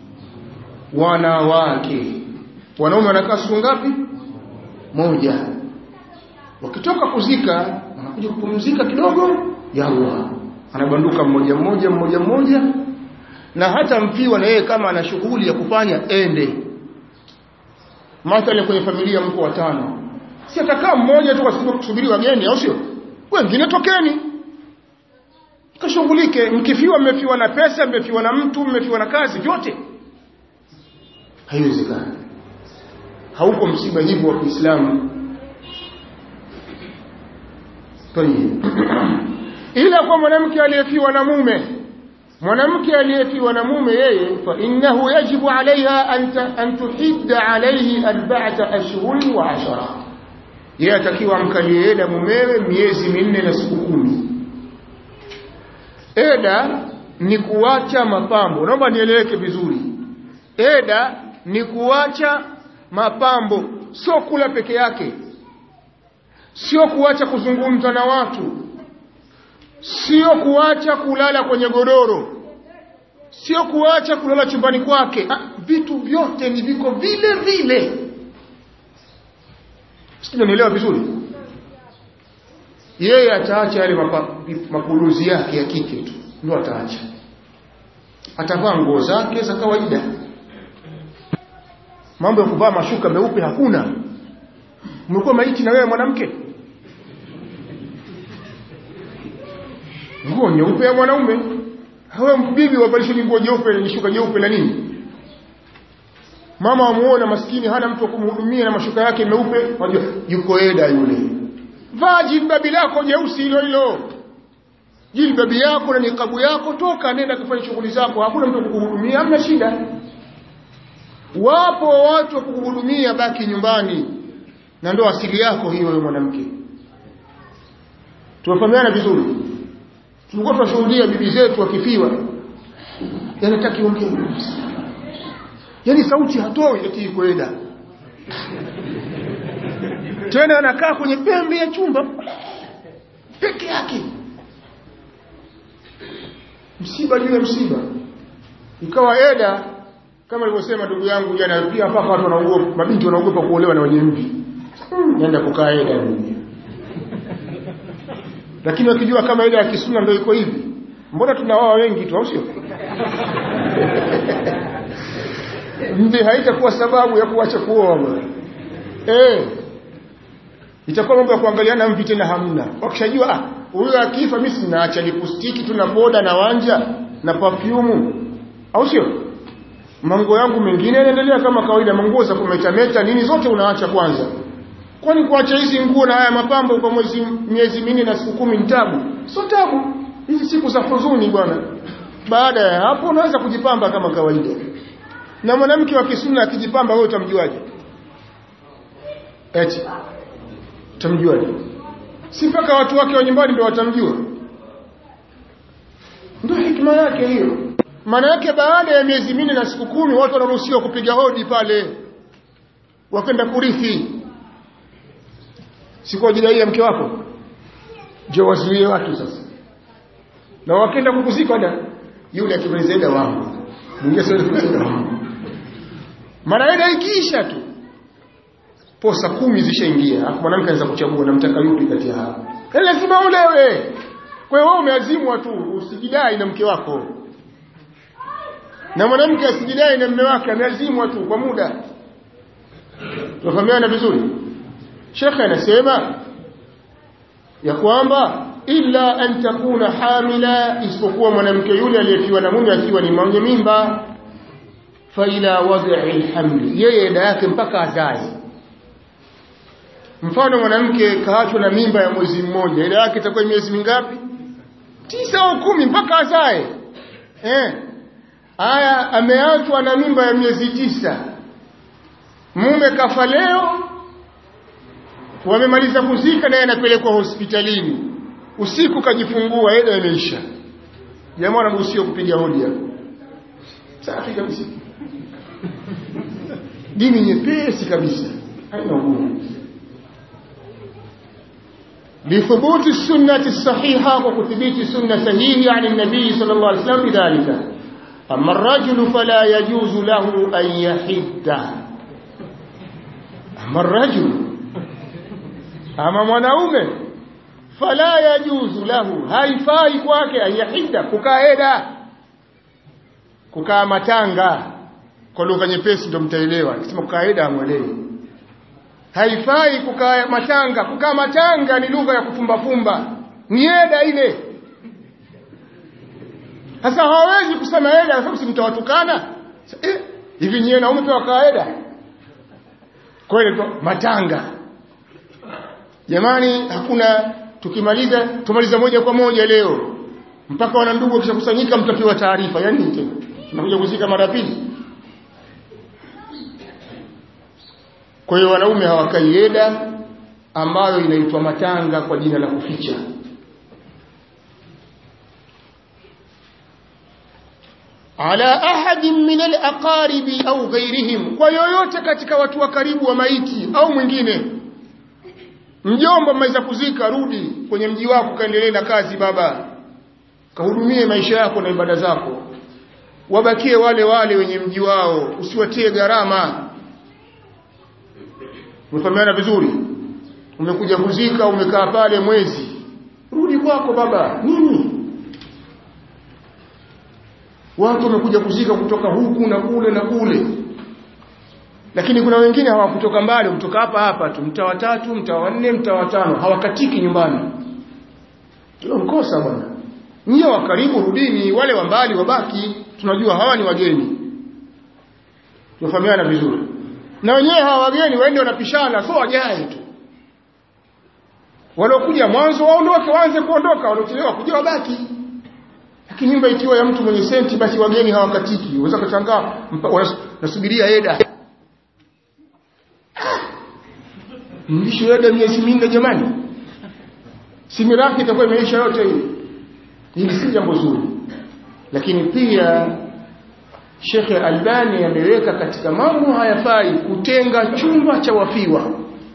wanawake wanaume wanakaa siku ngapi moja wakitoka kuzika wanakuja kupumzika kidogo yalla anabanduka mmoja mmoja mmoja mmoja na hata mfiwa na yeye kama ana shughuli ya kufanya ende mathalan kwenye familia mko watano si atakaa mmoja tu kwa sababu kusubiri wageni au sio wengine tokeni kashughulike mkifiwa mmefiwa na pesa mmefiwa na mtu mmefiwa na kazi vyote haiwezekani hauko msiba hivyo wa Kiislamu ila kwa mwanamke aliyefiwa na mume mwanamke aliyefiwa na mume yeye fa innahu yajibu alaiha an tuhidda alaihi arba'ata ashhurin wa ashara yeye atakiwa amkalie eda mumewe miezi minne na siku kumi eda ni kuacha mapambo naomba nieleweke vizuri eda ni kuacha mapambo sio kula peke yake sio kuacha kuzungumza na watu sio kuacha kulala kwenye godoro sio kuacha kulala chumbani kwake ah, vitu vyote ni viko vile vile sijanielewa vizuri yeye ataacha yale mapuluzi yake ya kike tu ndio ataacha atavaa nguo zake za kawaida mambo ya kuvaa mashuka meupe hakuna umekuwa maiti na wewe mwanamke nguo nyeupe ya mwanaume hawe bibi wavalishe nguo jeupe ni shuka jeupe la nini mama wamuona maskini hana mtu wa kumhudumia na mashuka yake meupe wajua yuko eda yule vaa jilbabi lako jeusi hilo hilo jilbabi yako na nikabu yako toka nenda kufanya shughuli zako hakuna mtu kukuhudumia hamna shida wapo watu wa kukuhudumia baki nyumbani na ndo asili yako hiyo wewe mwanamke tumefahamiana vizuri tulikuwa tunashuhudia bibi zetu wakifiwa yanataki ongee yani sauti hatoi eti kwenda tena anakaa kwenye pembe ya chumba peke yake msiba juu ya msiba ikawa eda kama alivyosema ndugu yangu jana pia hapa watu wanaogopa mabinti wanaogopa kuolewa na wenye mvi nenda kukaa eda dunia lakini wakijua kama eda ya kisuna ndio iko hivi mbona tunawawa wengi tu au sio mvi haitakuwa sababu ya kuacha kuoa bwana eh itakuwa mambo ya kuangaliana mvi tena hamna wakishajua ah huyo akifa mimi sinaacha lipustiki tu na boda na wanja na perfume au sio manguo yangu mengine yanaendelea kama kawaida manguo za kumetameta nini zote unaacha kwanza kwani kuacha hizi nguo na haya mapambo kwa mwezi miezi minne na siku kumi ni tabu sio tabu hizi siku za huzuni bwana baada ya hapo unaweza kujipamba kama kawaida na mwanamke wa kisuna akijipamba wewe utamjuaje eti utamjuaje si mpaka watu wake wa nyumbani ndio watamjua ndio hikima yake hiyo maana yake baada ya miezi minne na siku kumi watu wanaruhusiwa kupiga hodi pale wakenda kurithi si kwa ajili ya mke wako je wazuie watu sasa na wakenda kukuzika da yule akimaliza ida wangu mwingine sasa ida wangu mara ida ikiisha tu posa kumi zishaingia hapo mwanamke anaweza kuchagua namtaka yupi kati ya hao lazima ulewe kwa hiyo wewe umeazimwa tu usijidai na mke wako na mwanamke asijidai na mume wake ameazimwa tu kwa muda tunafahamiana vizuri shekhe anasema ya kwamba illa an takuna hamila isipokuwa mwanamke yule aliyefiwa na mume akiwa ni mwenye mimba fa ila wad'i alhamli yeye eda yake mpaka azae mfano mwanamke kaachwa na mimba ya mwezi mmoja eda yake itakuwa miezi mingapi tisa au kumi mpaka azae eh haya ameachwa na mimba ya miezi tisa mume kafa leo wamemaliza kuzika naye anapelekwa hospitalini usiku kajifungua eda imeisha jamaa anaruhusiwa kupiga hodi hapo safi kabisa dini nyepesi kabisa haina ugumu لثبوت السنة الصحيحة وكثبيت السنة صحيحة عن النبي صلى الله عليه وسلم بذلك أما الرجل فلا يجوز له أن يحد أما الرجل أما mwanaume fala yajuzu lahu haifai kwake ayahida kukaeda kukaa matanga kwa lugha nyepesi ndio mtaelewa nikisema kukaeda amwelewi haifai kukaa matanga kukaa matanga ni lugha ya kufumbafumba ni eda ile sasa hawawezi kusema eda kwa sababu si mtawatukana eh, hivi nyewe naume pia wakaeda kwa hiyo matanga jamani hakuna tukimaliza tumaliza moja kwa moja leo mpaka wana ndugu wakishakusanyika mtapewa taarifa yani tena tunakuja kuzika mara pili kwa hiyo wanaume hawakai eda ambayo inaitwa matanga kwa jina la kuficha ala ahadin min alaqaribi au ghairihim kwa yoyote katika watu wa karibu wa maiti au mwingine mjomba mmeweza kuzika rudi kwenye mji wako kaendelee na kazi baba kahudumie maisha yako na ibada zako wabakie wale wale wenye mji wao usiwatie gharama umefahamiana vizuri umekuja kuzika umekaa pale mwezi rudi kwako baba nini watu wamekuja kuzika kutoka huku na kule na kule lakini kuna wengine hawakutoka mbali kutoka hapa hapa tu mtaa wa tatu mtaa wa nne mtaa wa tano hawakatiki nyumbani hilo mkosa bwana nyie wa karibu rudini wale wa mbali wabaki tunajua hawa ni wageni tunafahamiana vizuri na wenyewe hawa wageni waende wanapishana so wajae tu waliokuja mwanzo waondoke waanze kuondoka waliochelewa kuja wabaki lakini nyumba ikiwa ya mtu mwenye senti basi wageni hawakatiki unaweza kushangaa nasubiria eda mlisho eda miezi minne jamani si mirathi itakuwa imeisha yote hii hili si jambo zuri lakini pia Sheikh Albani ameweka katika mambo hayafai kutenga chumba cha wafiwa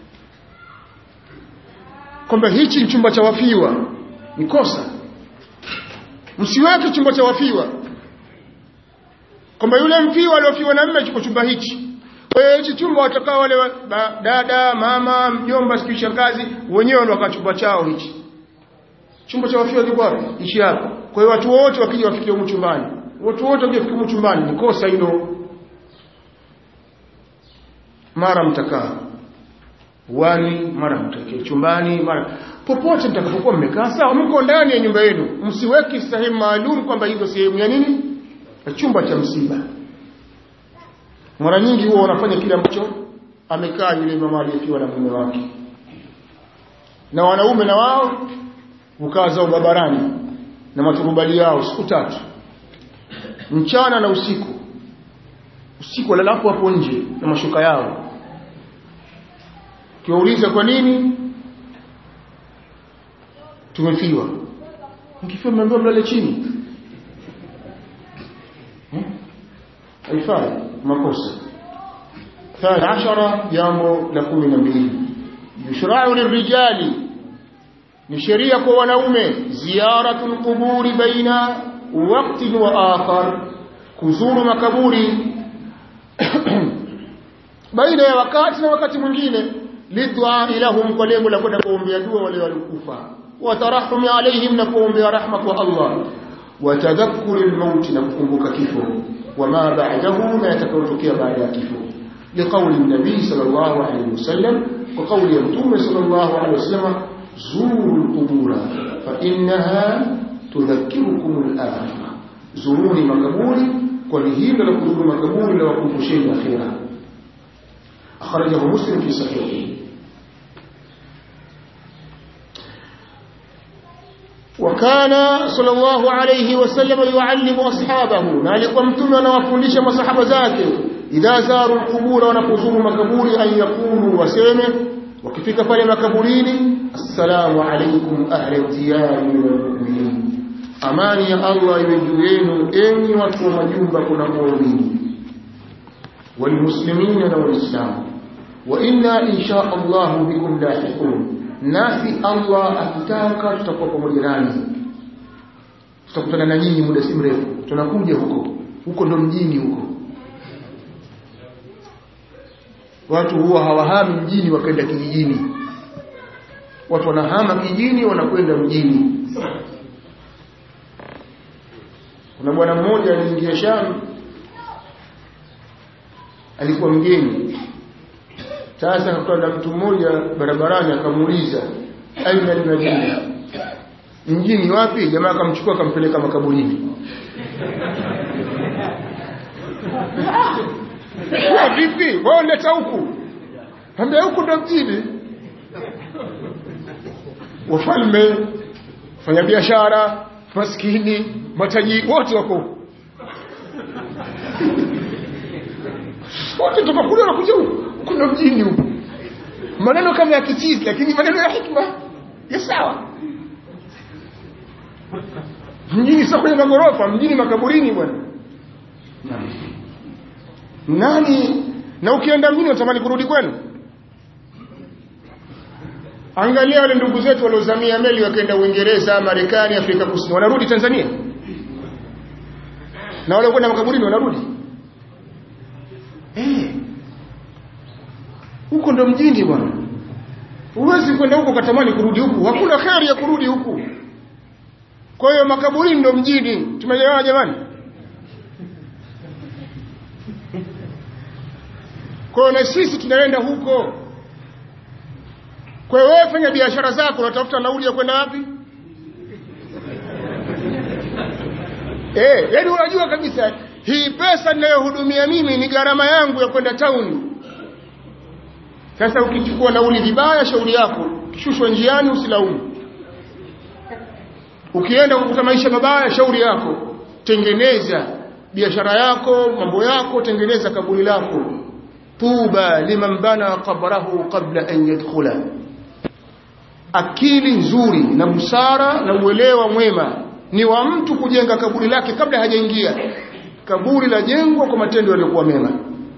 kwamba hichi ni chumba cha wafiwa ni kosa msiweke chumba cha wafiwa kwamba yule mfiwa aliofiwa na mme chuko chumba hichi kwa hiyo hichi chumba watakaa wale wa, ba, dada mama mjomba siku shangazi wenyewe ndio wakachumba chao hichi chumba cha wafiwa kiko wapi ishi hapa kwa hiyo watu wote wakija wafikie huko chumbani watu wote wakija huko chumbani ni kosa hilo mara mtakaa wani mara mtakie chumbani mara popote mtakapokuwa mmekaa sawa mko ndani ya nyumba yenu msiweki sehemu maalum kwamba hizo sehemu ya nini ya chumba cha msiba mara nyingi huwa wanafanya kile ambacho amekaa yule mama aliyefiwa na mume wake na wanaume na wao hukaa zao barabarani na maturubali yao siku tatu mchana na usiku usiku walalapo hapo nje na mashuka yao kiwauliza kwa nini tumefiwa mkifiwa mmeambiwa mlale chini haifai makosa ثاني عشر jambo la kumi na mbili yushrau lirijali ni sheria kwa wanaume ziyaratu lquburi baina waktin wa akhar kuzuru makaburi baina ya wakati na wakati mwingine lidua lahum kwa lengo la kwenda kuombea dua wale waliokufa watarahumi alaihim na kuombea rahma kwa Allah watadhakkuri lmauti na kukumbuka kifo wama ba'dahu na yatakayotokea baada ya kifo liqauli nabii sallallahu alaihi wasallam kwa kauli ya mtume sallallahu alaihi wasallam zuru lqubura fainnaha tudhakirukum alakhira zuruni makaburi kwani hilo la kuzuru makaburi la wakumbusheni akhira akhrajahu muslim fi sahihihi وكان صلى الله عليه وسلم يعلم أصحابه نالك ومتم ونوفندش مصحب ذاته إذا زاروا القبور ونفزوا مكبور أن يقولوا وسيمه وكفك فل مكبورين السلام عليكم أهل الديار من المؤمنين أمان يا الله يجوين إني وكو مجوبة كنا مؤمنين والمسلمين والإسلام وإنا إن شاء الله بكم لاحقون nasi Allah akitaka tutakuwa pamoja nanyi tutakutana na nyinyi muda si mrefu tunakuja huko huko ndo mjini huko watu huwa hawahami mjini wakaenda kijijini watu wanahama kijijini wanakwenda mjini kuna bwana mmoja aliingia Sham alikuwa mgeni sasa akakutana na mtu mmoja barabarani akamuuliza aina almadina mjini wapi jamaa akamchukua akampeleka makaburini kwa vipi wewe leta huku ambia huku ndo mjini wafalme fanya biashara maskini matajiri wote wako huko wote toka kule wanakuja huku kuna mjini huku maneno kama ya kichizi lakini maneno ya hikma ya sawa mjini sio kwenye magorofa mjini makaburini bwana nani na ukienda mjini unatamani kurudi kwenu angalia wale ndugu zetu waliozamia meli wakaenda uingereza marekani afrika kusini wanarudi tanzania na wale kwenda makaburini wanarudi huko ndo mjini bwana huwezi kwenda huko katamani kurudi huku hakuna kheri ya kurudi huku kwa hiyo makaburini ndo mjini tumeelewana jamani kwa hiyo na sisi tunaenda huko kwa hiyo wewe fanya biashara zako unatafuta nauli ya kwenda wapi eh yaani unajua kabisa hii pesa ninayohudumia mimi ni gharama yangu ya kwenda tauni sasa ukichukua nauli vibaya shauri yako kishushwa njiani usilaumu ukienda kukuta maisha mabaya shauri yako tengeneza biashara yako mambo yako tengeneza kaburi lako tuba liman bana qabrahu qabla an yadkhula akili nzuri na busara na uelewa mwema ni wa mtu kujenga kaburi lake kabla hajaingia kaburi la jengwa kwa matendo yaliyokuwa mema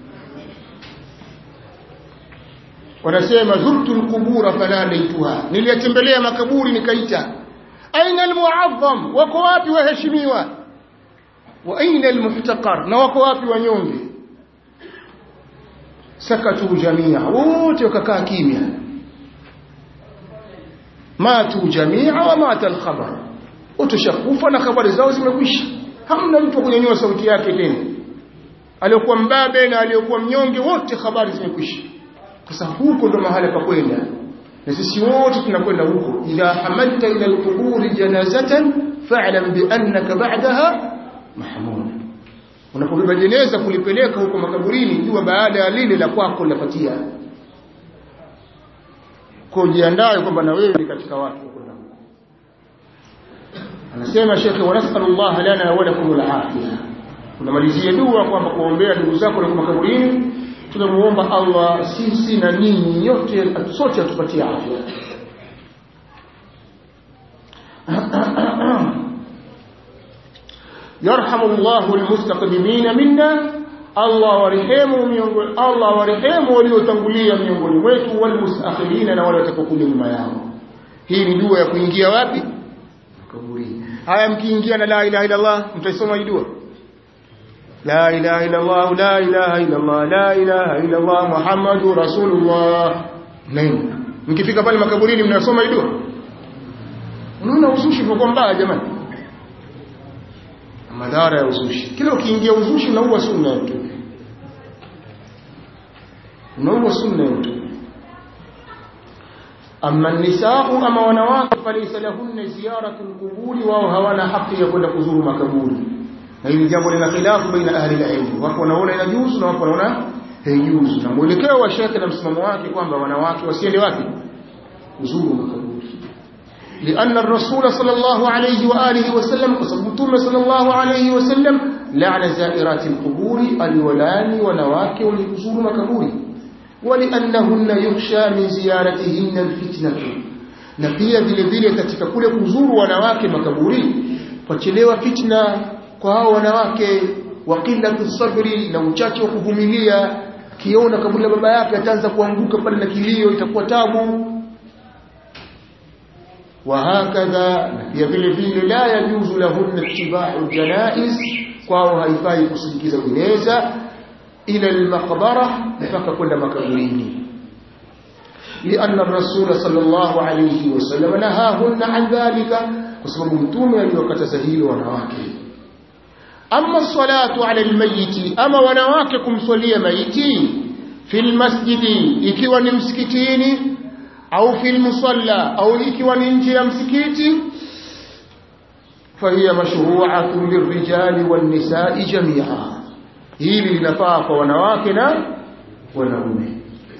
wanasema zurtu alqubura fanadaituha niliyatembelea makaburi nikaita aina almuazzam wako wapi waheshimiwa wa aina almuhtaqar na wako wapi wanyonge sakatu jamia wote wakakaa kimya matu jamia wa mata alkhabar utushakufa na habari zao zimekwisha hamna mtu kunyanyua sauti yake tena aliyokuwa mbabe na aliyokuwa mnyonge wote habari zimekwisha sasa huko ndo mahali pa kwenda na sisi wote tunakwenda huko idha hamalta ila alquburi janazatan fa'lam bi annaka ba'daha mahmud unapobeba jeneza kulipeleka huko makaburini jua baada ya lile la kwako linapatia kwa jiandae kwamba na wewe ni katika watu huko anasema shekhe wa nasallallahu lana wa lakum al-afiyah unamalizia dua kwamba kuombea ndugu zako na makaburini tunamuomba Allah sisi na ninyi yote sote atupatie afya yarhamu Allahu almustaqdimina minna Allah warehemu miongoni Allah warehemu waliotangulia miongoni mwetu walmustakhirina na wale watakaokuja nyuma yao hii ni dua ya kuingia wapi kaburini haya mkiingia na la ilaha illa Allah mtaisoma hii dua لا إله إلا الله لا إله إلا الله لا إله إلا الله محمد رسول الله nini mkifika pale makaburini mnasoma hii dua unaona uzushi kwa mbaya jamani madhara ya uzushi kila ukiingia uzushi unaua sunna yetu unaua sunna yetu amma nisau ama wanawake falaysa lahunna ziyaratu alquburi wao hawana haki ya kwenda kuzuru makaburi na hili jambo lina khilafu baina ahli al-ilm wako wanaona inajuzu na wako wanaona haijuzu na mwelekeo wa shekhe na msimamo wake kwamba wanawake wasiende wapi kuzuru makaburi لأن الرسول صلى الله عليه وآله وسلم وسبتم صلى الله عليه وسلم لعن زائرات القبور الولان ونواك ولكسور مكبور ولأنهن يخشى من زيارتهن الفتنة na pia vile vile katika kule kuzuru wanawake makaburini pachelewa fitna kwa hao wanawake wa qillatu sabri na uchache wa kuvumilia kiona kaburi la baba yake ataanza kuanguka pale na kilio itakuwa tabu وهكذا pia vile vile la yajuzu lahunna ittiba'u janaiz kwao haifai kusindikiza jeneza ila al-maqbara mpaka kwenda makaburini لأن الرسول صلى الله عليه وسلم نهاهن عن ذلك وسبب متومه aliyokataza hilo wanawake أما الصلاة على الميت أما wanawake صلي ميتي في المسجد ikiwa ni msikitini au في المصلى au ikiwa ni nje ya msikiti فهي مشروعة للرجال والنساء جميعا hili linafaa kwa wanawake na wanaume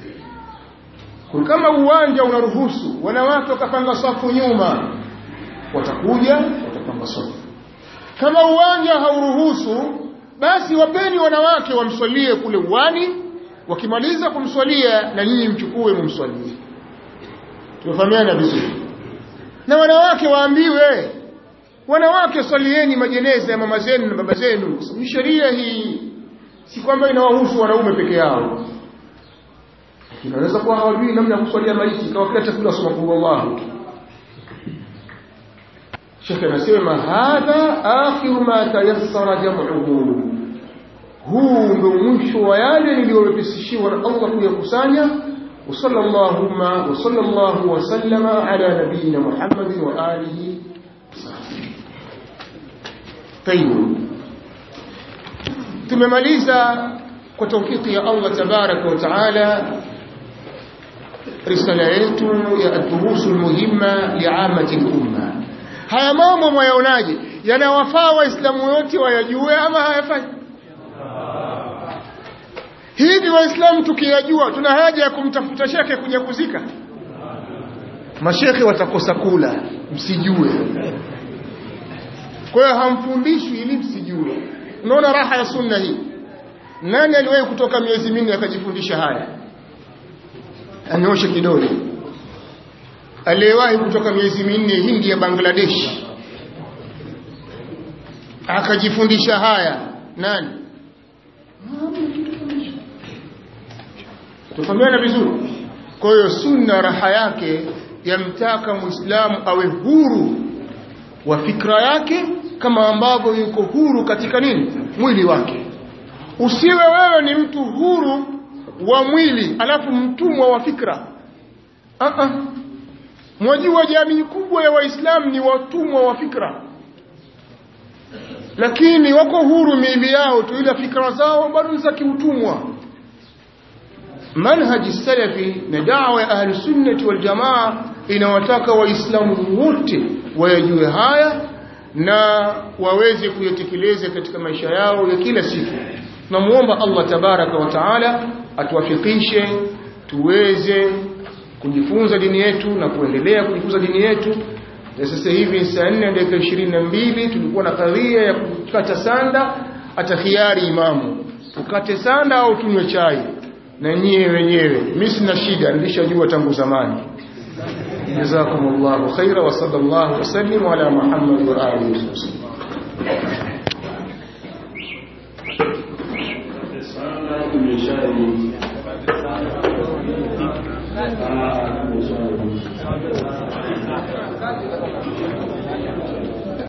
kama uwanja unaruhusu wanawake wakapanga safu nyuma watakuja watapanga kwamba swali kama uwanja hauruhusu basi wapeni wanawake wamswalie kule uwani wakimaliza kumswalia na nyinyi mchukue mumswalie tumefahamiana vizuri na wanawake waambiwe wanawake swalieni majeneza ya mama zenu na baba zenu ni sheria hii si kwamba inawahusu wanaume peke yao inaweza kuwa hawajui namna ya kuswalia maiti ikawa kila chakula soma kwa Allah Sheikh anasema hadha akhiru ma tayassara jam'uhu huu ndio mwisho wa yale niliyowepesishiwa na Allah kuyakusanya وصلى اللهم وصلى الله وسلم على نبينا محمد وآله طيب tumemaliza kwa tawfiki ya Allah tabaraka wa taala risala yetu ya ad-durusul muhimma li'amati al-umma haya mambo mwayaonaje yanawafaa waislamu wote wayajue ama hayafai hivi waislamu tukiyajua tuna haja ya kumtafuta shekhe kuja kuzika mashekhe watakosa kula msijue kwa hiyo hamfundishwi ili msijue unaona raha ya sunna hii nani aliwahi kutoka miezi minne akajifundisha haya anyoshe kidole aliyewahi kutoka miezi minne hindi ya Bangladesh akajifundisha haya nani tufahamiana vizuri kwa hiyo sunna raha yake yamtaka muislamu awe huru wa fikra yake kama ambavyo yuko huru katika nini mwili wake usiwe wewe ni mtu huru wa mwili alafu mtumwa wa fikra uh -uh. mwajua jamii kubwa ya waislamu ni watumwa wa fikra lakini wako huru miili yao tu ila fikra zao bado ni za kiutumwa manhaji salafi na dawa ya ahli sunnati wal jamaa inawataka waislamu wote wayajue haya na waweze kuyatekeleza katika maisha yao ya kila siku namuomba Allah tabaraka wa taala atuwafikishe tuweze kujifunza dini yetu na kuendelea kujifunza dini yetu na sasa hivi saa 4 dakika 22 tulikuwa na kadhia ya kukata sanda atakhiari imamu tukate sanda au tunywe chai na nyie wenyewe mimi sina shida nilishajua tangu zamani jazakumullahu khaira wa sallallahu wasallim ala muhammad wa alihi wasallam sana tumeshali